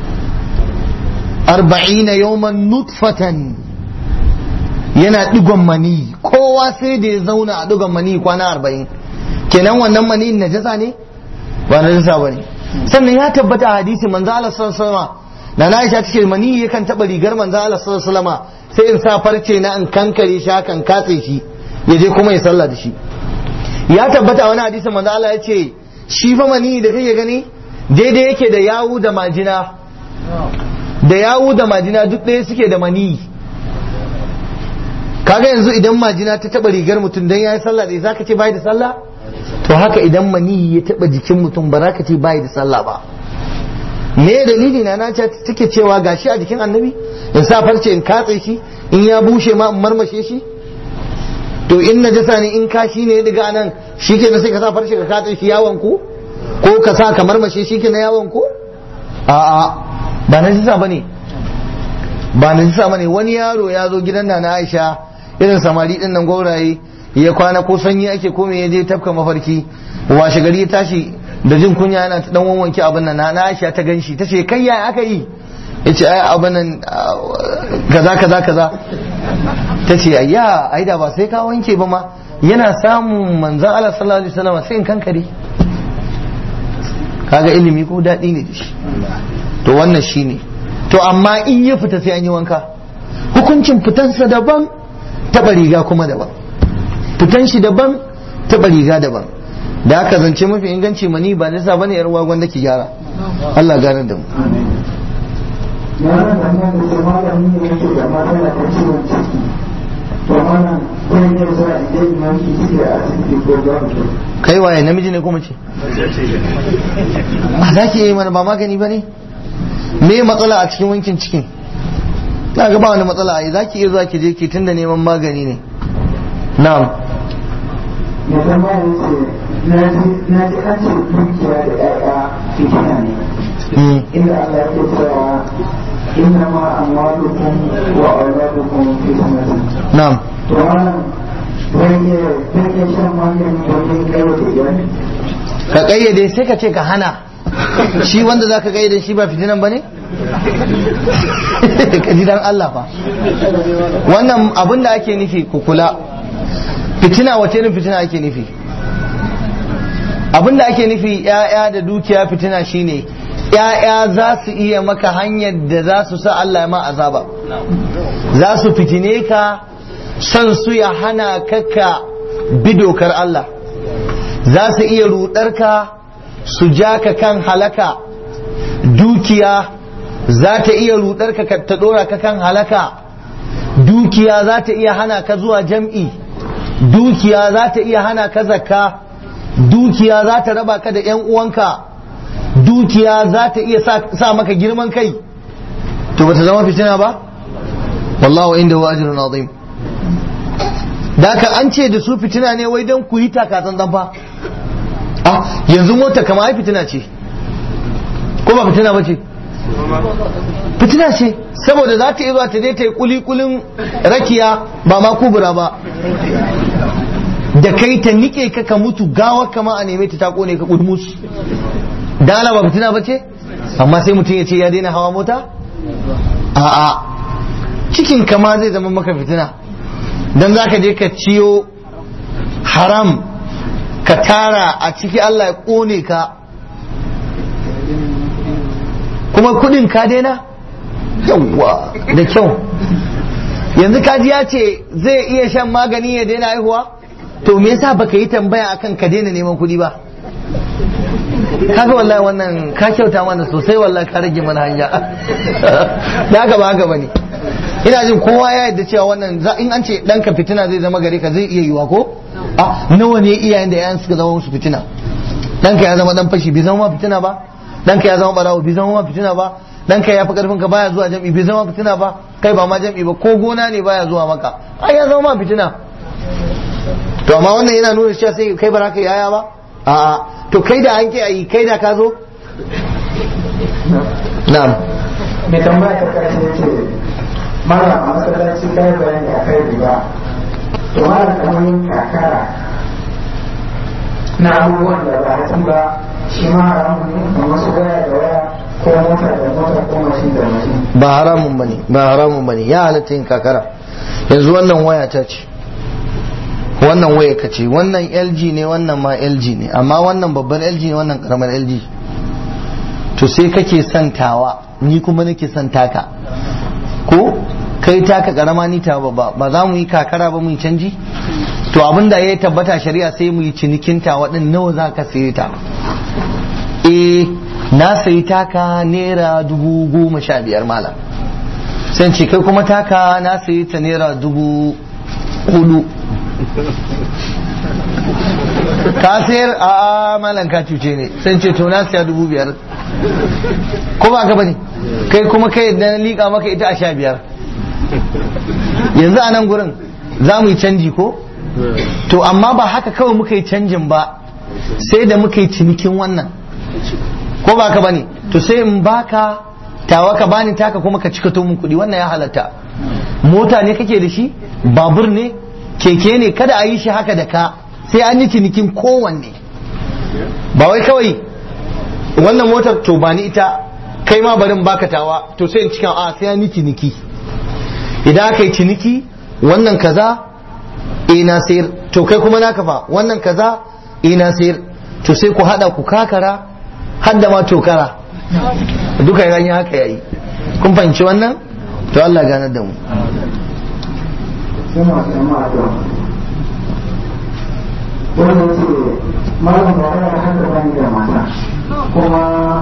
arba'ina yawman nutfatan yana digon mani kowa sai da ya zauna a digon mani kwana arba'in kenan wannan mani najasa ne ba na jinsa ba ne sannan ya tabbata a hadisi manzo Allah sallallahu alaihi wasallam na na Aisha tace mani yakan taba rigar manzo Allah sallallahu alaihi wasallam sai in sa farce na in kankare shi kan katse shi ya je kuma ya sallah da shi ya tabbata a wani hadisi manzo Allah ya ce shi fa mani da kake gani daidai yake da yawu da majina da yawu da majina duk ɗaya suke da mani kaga yanzu idan majina ta taba rigar mutum dan yayi sallah da zaka ce bai da sallah to haka idan mani ya taba jikin mutum ba za ka ce bai da sallah ba me dalili na na take cewa gashi a jikin annabi in sa farce in katse shi in ya bushe ma in marmashe shi to in najasa ne in kashi ne daga nan shi ke sai ka sa farce ka katse shi yawon ku ko ka sa ka marmashe shi ke na yawon ku a'a ba najasa bane ba najasa bane wani yaro ya zo gidan na Aisha irin samari din nan gauraye ya kwana ko sanyi ake kome ya je tafka mafarki washe gari ya tashi da jin kunya yana ta dan wanke abin nan na Aisha ta ganshi ta ce kai ya aka yi yace ai abin nan kaza kaza kaza ta ce ayya ai da ba sai ka wanke ba ma yana samun manzon Allah sallallahu alaihi wasallam sai in kankare kaga ilimi ko daɗi ne da shi to wannan shine to amma in ya fita sai an yi wanka hukuncin fitansa daban taɓa riga kuma daban fitan shi daban taɓa riga daban da aka zance mafi inganci mani ba nisa bane yar wagon da ke gyara Allah gane da mu yaran da nan da malami ne yake da matsala ta ciwon ciki to mana zai iya zuwa idan imam ki ciki a asibiti ko za mu kai waye namiji ne ko mace a za ki yi mana ba magani ba ne me matsala a cikin wankin cikin na ga ba wani matsala a yi za ki iya zuwa ki je ki tunda neman magani ne na'am ya zama ya ce na ji an ce dukiya da ƴaƴa fitina ne inda Allah ya cewa inna ma amwalukum wa auladukum fitnatun na'am to wannan zai iya zai iya shan maganin domin kai wata iyali ka kayyade sai ka ce ka hana shi wanda za ka kayyade shi ba fitinan ba ne? ka ji dan Allah fa wannan abin da ake nufi ku kula fitina wace irin fitina ake nufi abin da ake nufi ‘ya'ya da dukiya fitina shine ‘ya'ya za su iya maka hanyar da za su sa Allah ya ma azaba za su fitine ka son su ya hana kaka bi dokar Allah za su iya rudar ka su ja ka kan halaka dukiya za ta iya rudar ka ta dora ka kan halaka dukiya za ta iya hana ka zuwa jam'i dukiya za ta iya hana ka zakka dukiya za ta raba ka da 'yan uwanka dukiya za ta iya sa maka girman kai to ba ta zama fitina ba wallahu inda wa ajrun azim da ka an ce da su fitina ne wai don ku yi takatsan fa ah yanzu mota kama ai fitina ce ko ba fitina ba ce fitina ce saboda za ta iya zuwa ta je ta yi kulikulin rakiya ba ma kubura ba da kai ta nike ka ka mutu gawa kama a neme ta ta kone ka kudmus dala ba fitina ba ce amma sai mutum ya ce ya daina hawa mota a'a cikin kama zai zama maka fitina dan za ka je ka ciyo haram ka tara a ciki Allah ya kone ka kuma kudin ka daina yawwa da kyau yanzu kaji ya ce zai iya shan magani ya daina haihuwa to me yasa baka yi tambaya akan ka daina neman kuɗi ba kaga wallahi wannan ka kyauta mana sosai wallahi ka rage mana hanya da haka ba haka bane ina jin kowa ya yadda cewa wannan in an ce ɗanka fitina zai zama gare ka zai iya yiwa ko a nawa ne iyayen da yayan suka zama musu fitina ɗanka ya zama dan fashi bai zama fitina ba ɗanka ya zama barawo bai zama fitina ba ɗanka ya fi karfin ka baya zuwa jam'i bai zama fitina ba kai ba ma jam'i ba ko gona ne baya zuwa maka ai ya zama ma fitina to amma wannan yana nuna cewa sai kai ba za ka yaya ba a'a to kai da an ke ayi kai da ka zo na'am mai tambaya ta karshe ya ce mara a masallaci kai bayani a kai riba to mara kamar yin kakara na abubuwan da ba hatsi ba shi ma haramun ne kamar su waya da waya ko mota da mota ko mashin da mashin ba haramun bane ba haramun bane ya halatta yin kakara yanzu wannan waya ta ce wannan waya ka ce wannan LG ne wannan ma LG ne amma wannan babban LG ne wannan karamar LG to sai kake son tawa ni kuma nake son taka ko kai taka karama ni ta ba ba za mu yi kakara ba mu yi canji to abin da ya tabbata shari'a sai mu yi cinikin tawa din nawa za ka saye ta eh na sayi taka naira dubu goma sha biyar malam sai ce kai kuma taka na sayi ta naira dubu hudu ka sayar a malam ka cuce ne sai ce to na siya dubu biyar ko ba ka bane kai kuma kai da liƙa maka ita a sha biyar yanzu a nan gurin za mu yi canji ko to amma ba haka kawai muka yi canjin ba sai da muka yi cinikin wannan ko ba ka bane to sai in baka tawa ka bani taka kuma ka cika mun kuɗi wannan ya halatta mota ne kake da shi babur ne keke ne kada a yi shi haka da ka sai an yi cinikin kowanne ba wai kawai wannan motar to ba ni ita kai ma barin baka tawa to sai in cikin a sai an yi ciniki idan aka yi ciniki wannan kaza eh na sayar to kai kuma naka fa wannan kaza eh na sayar to sai ku hada ku kakara har da ma tokara duka ya yi haka yayi kun fahimci wannan to Allah ganar da mu sai masu yamma a yau wannan ce malam ba wani haka bani da mata kuma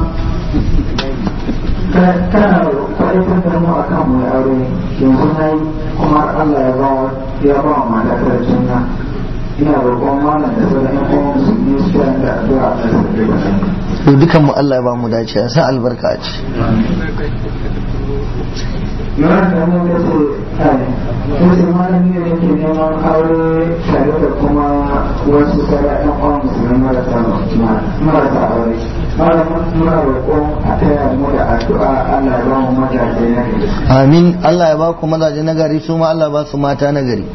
kana kwaɗaitar da mu akan mu aure yanzu na yi kuma Allah ya ba ya ba wa mata ta juna ina roƙon malam da sauran ƴan uwan musulmi su yi da addu'a a ƙasar da to dukan mu Allah ya ba mu dace ya sa albarka a ci yawan da mun da ce ai ko sai malami ne yake neman aure tare da kuma wasu sauran ƴan uwan musulmi marasa marasa aure malamin muna roƙon a taya mu da addu'a Allah ya ba mu mazaje na gari amin Allah ya ba ku mazaje nagari su ma Allah ba su mata nagari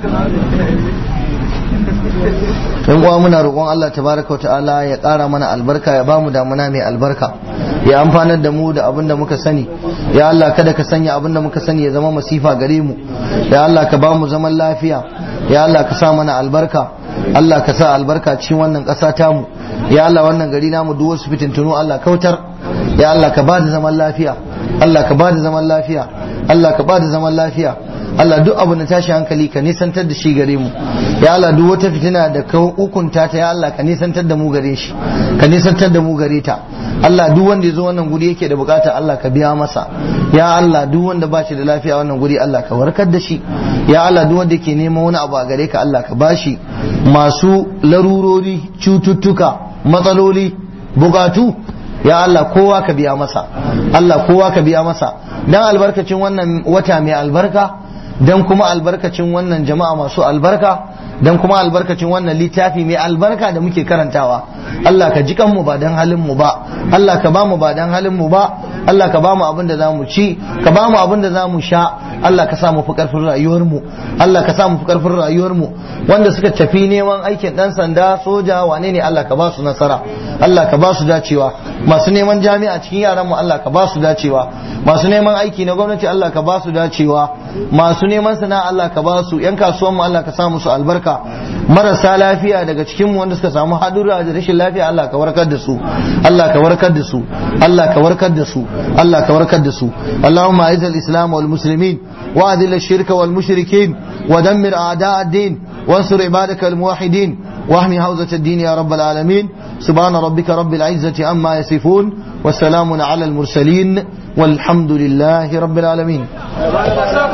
yan uwa muna roƙon Allah tabaraka wa ta'ala ya ƙara mana albarka ya bamu damuna mai albarka ya amfanar da mu da abin da muka sani ya Allah kada ka sanya abin da muka sani ya zama masifa gare mu ya Allah ka bamu zaman lafiya ya Allah ka sa mana albarka Allah ka sa albarka cikin wannan ƙasa tamu ya Allah wannan gari namu duk wasu fitintunu Allah kautar ya Allah ka bada zaman lafiya Allah ka bada zaman lafiya Allah ka bada zaman lafiya Allah duk abu na tashi hankali ka nisantar da shi gare mu ya Allah duk wata fitina da ka hukunta ta ya Allah ka nisantar da mu gare shi ka nisantar da mu gare ta Allah duk wanda ya zo wannan guri yake da bukata Allah ka biya masa ya Allah duk wanda ba shi da lafiya wannan guri Allah ka warkar da shi ya Allah duk wanda yake neman wani abu a gare ka Allah ka bashi masu larurori cututtuka matsaloli bukatu ya Allah kowa ka biya masa Allah kowa ka biya masa dan albarkacin wannan wata mai albarka dan kuma albarkacin wannan jama'a masu albarka dan kuma albarkacin wannan littafi mai albarka da muke karantawa Allah ka ji kanmu ba dan halin mu ba Allah ka ba mu ba dan halin mu ba Allah ka ba mu abin da zamu ci ka ba mu abin da zamu sha Allah ka sa mu fi karfin rayuwar mu Allah ka sa mu fi karfin rayuwar mu wanda suka tafi neman aikin dan sanda soja wane ne Allah ka ba su nasara Allah ka ba su dacewa masu neman jami'a cikin yaran mu Allah ka ba su dacewa masu neman aiki na gwamnati Allah ka ba su dacewa masu neman sana'a Allah ka ba su yan kasuwan mu Allah ka sa musu albarka marasa lafiya daga cikin mu wanda suka samu hadura da rashin lafiya Allah ka warkar da su Allah ka warkar da su Allah ka warkar da su Allah ka warkar da su Allahumma a'iz al-islam wal muslimin wa adil ash-shirka wal mushrikin wa dammir a'da' ad-din وانصر عبادك الموحدين واحمي حوزة الدين يا رب العالمين سبحان ربك رب العزة عما يصفون والسلام على المرسلين والحمد لله رب العالمين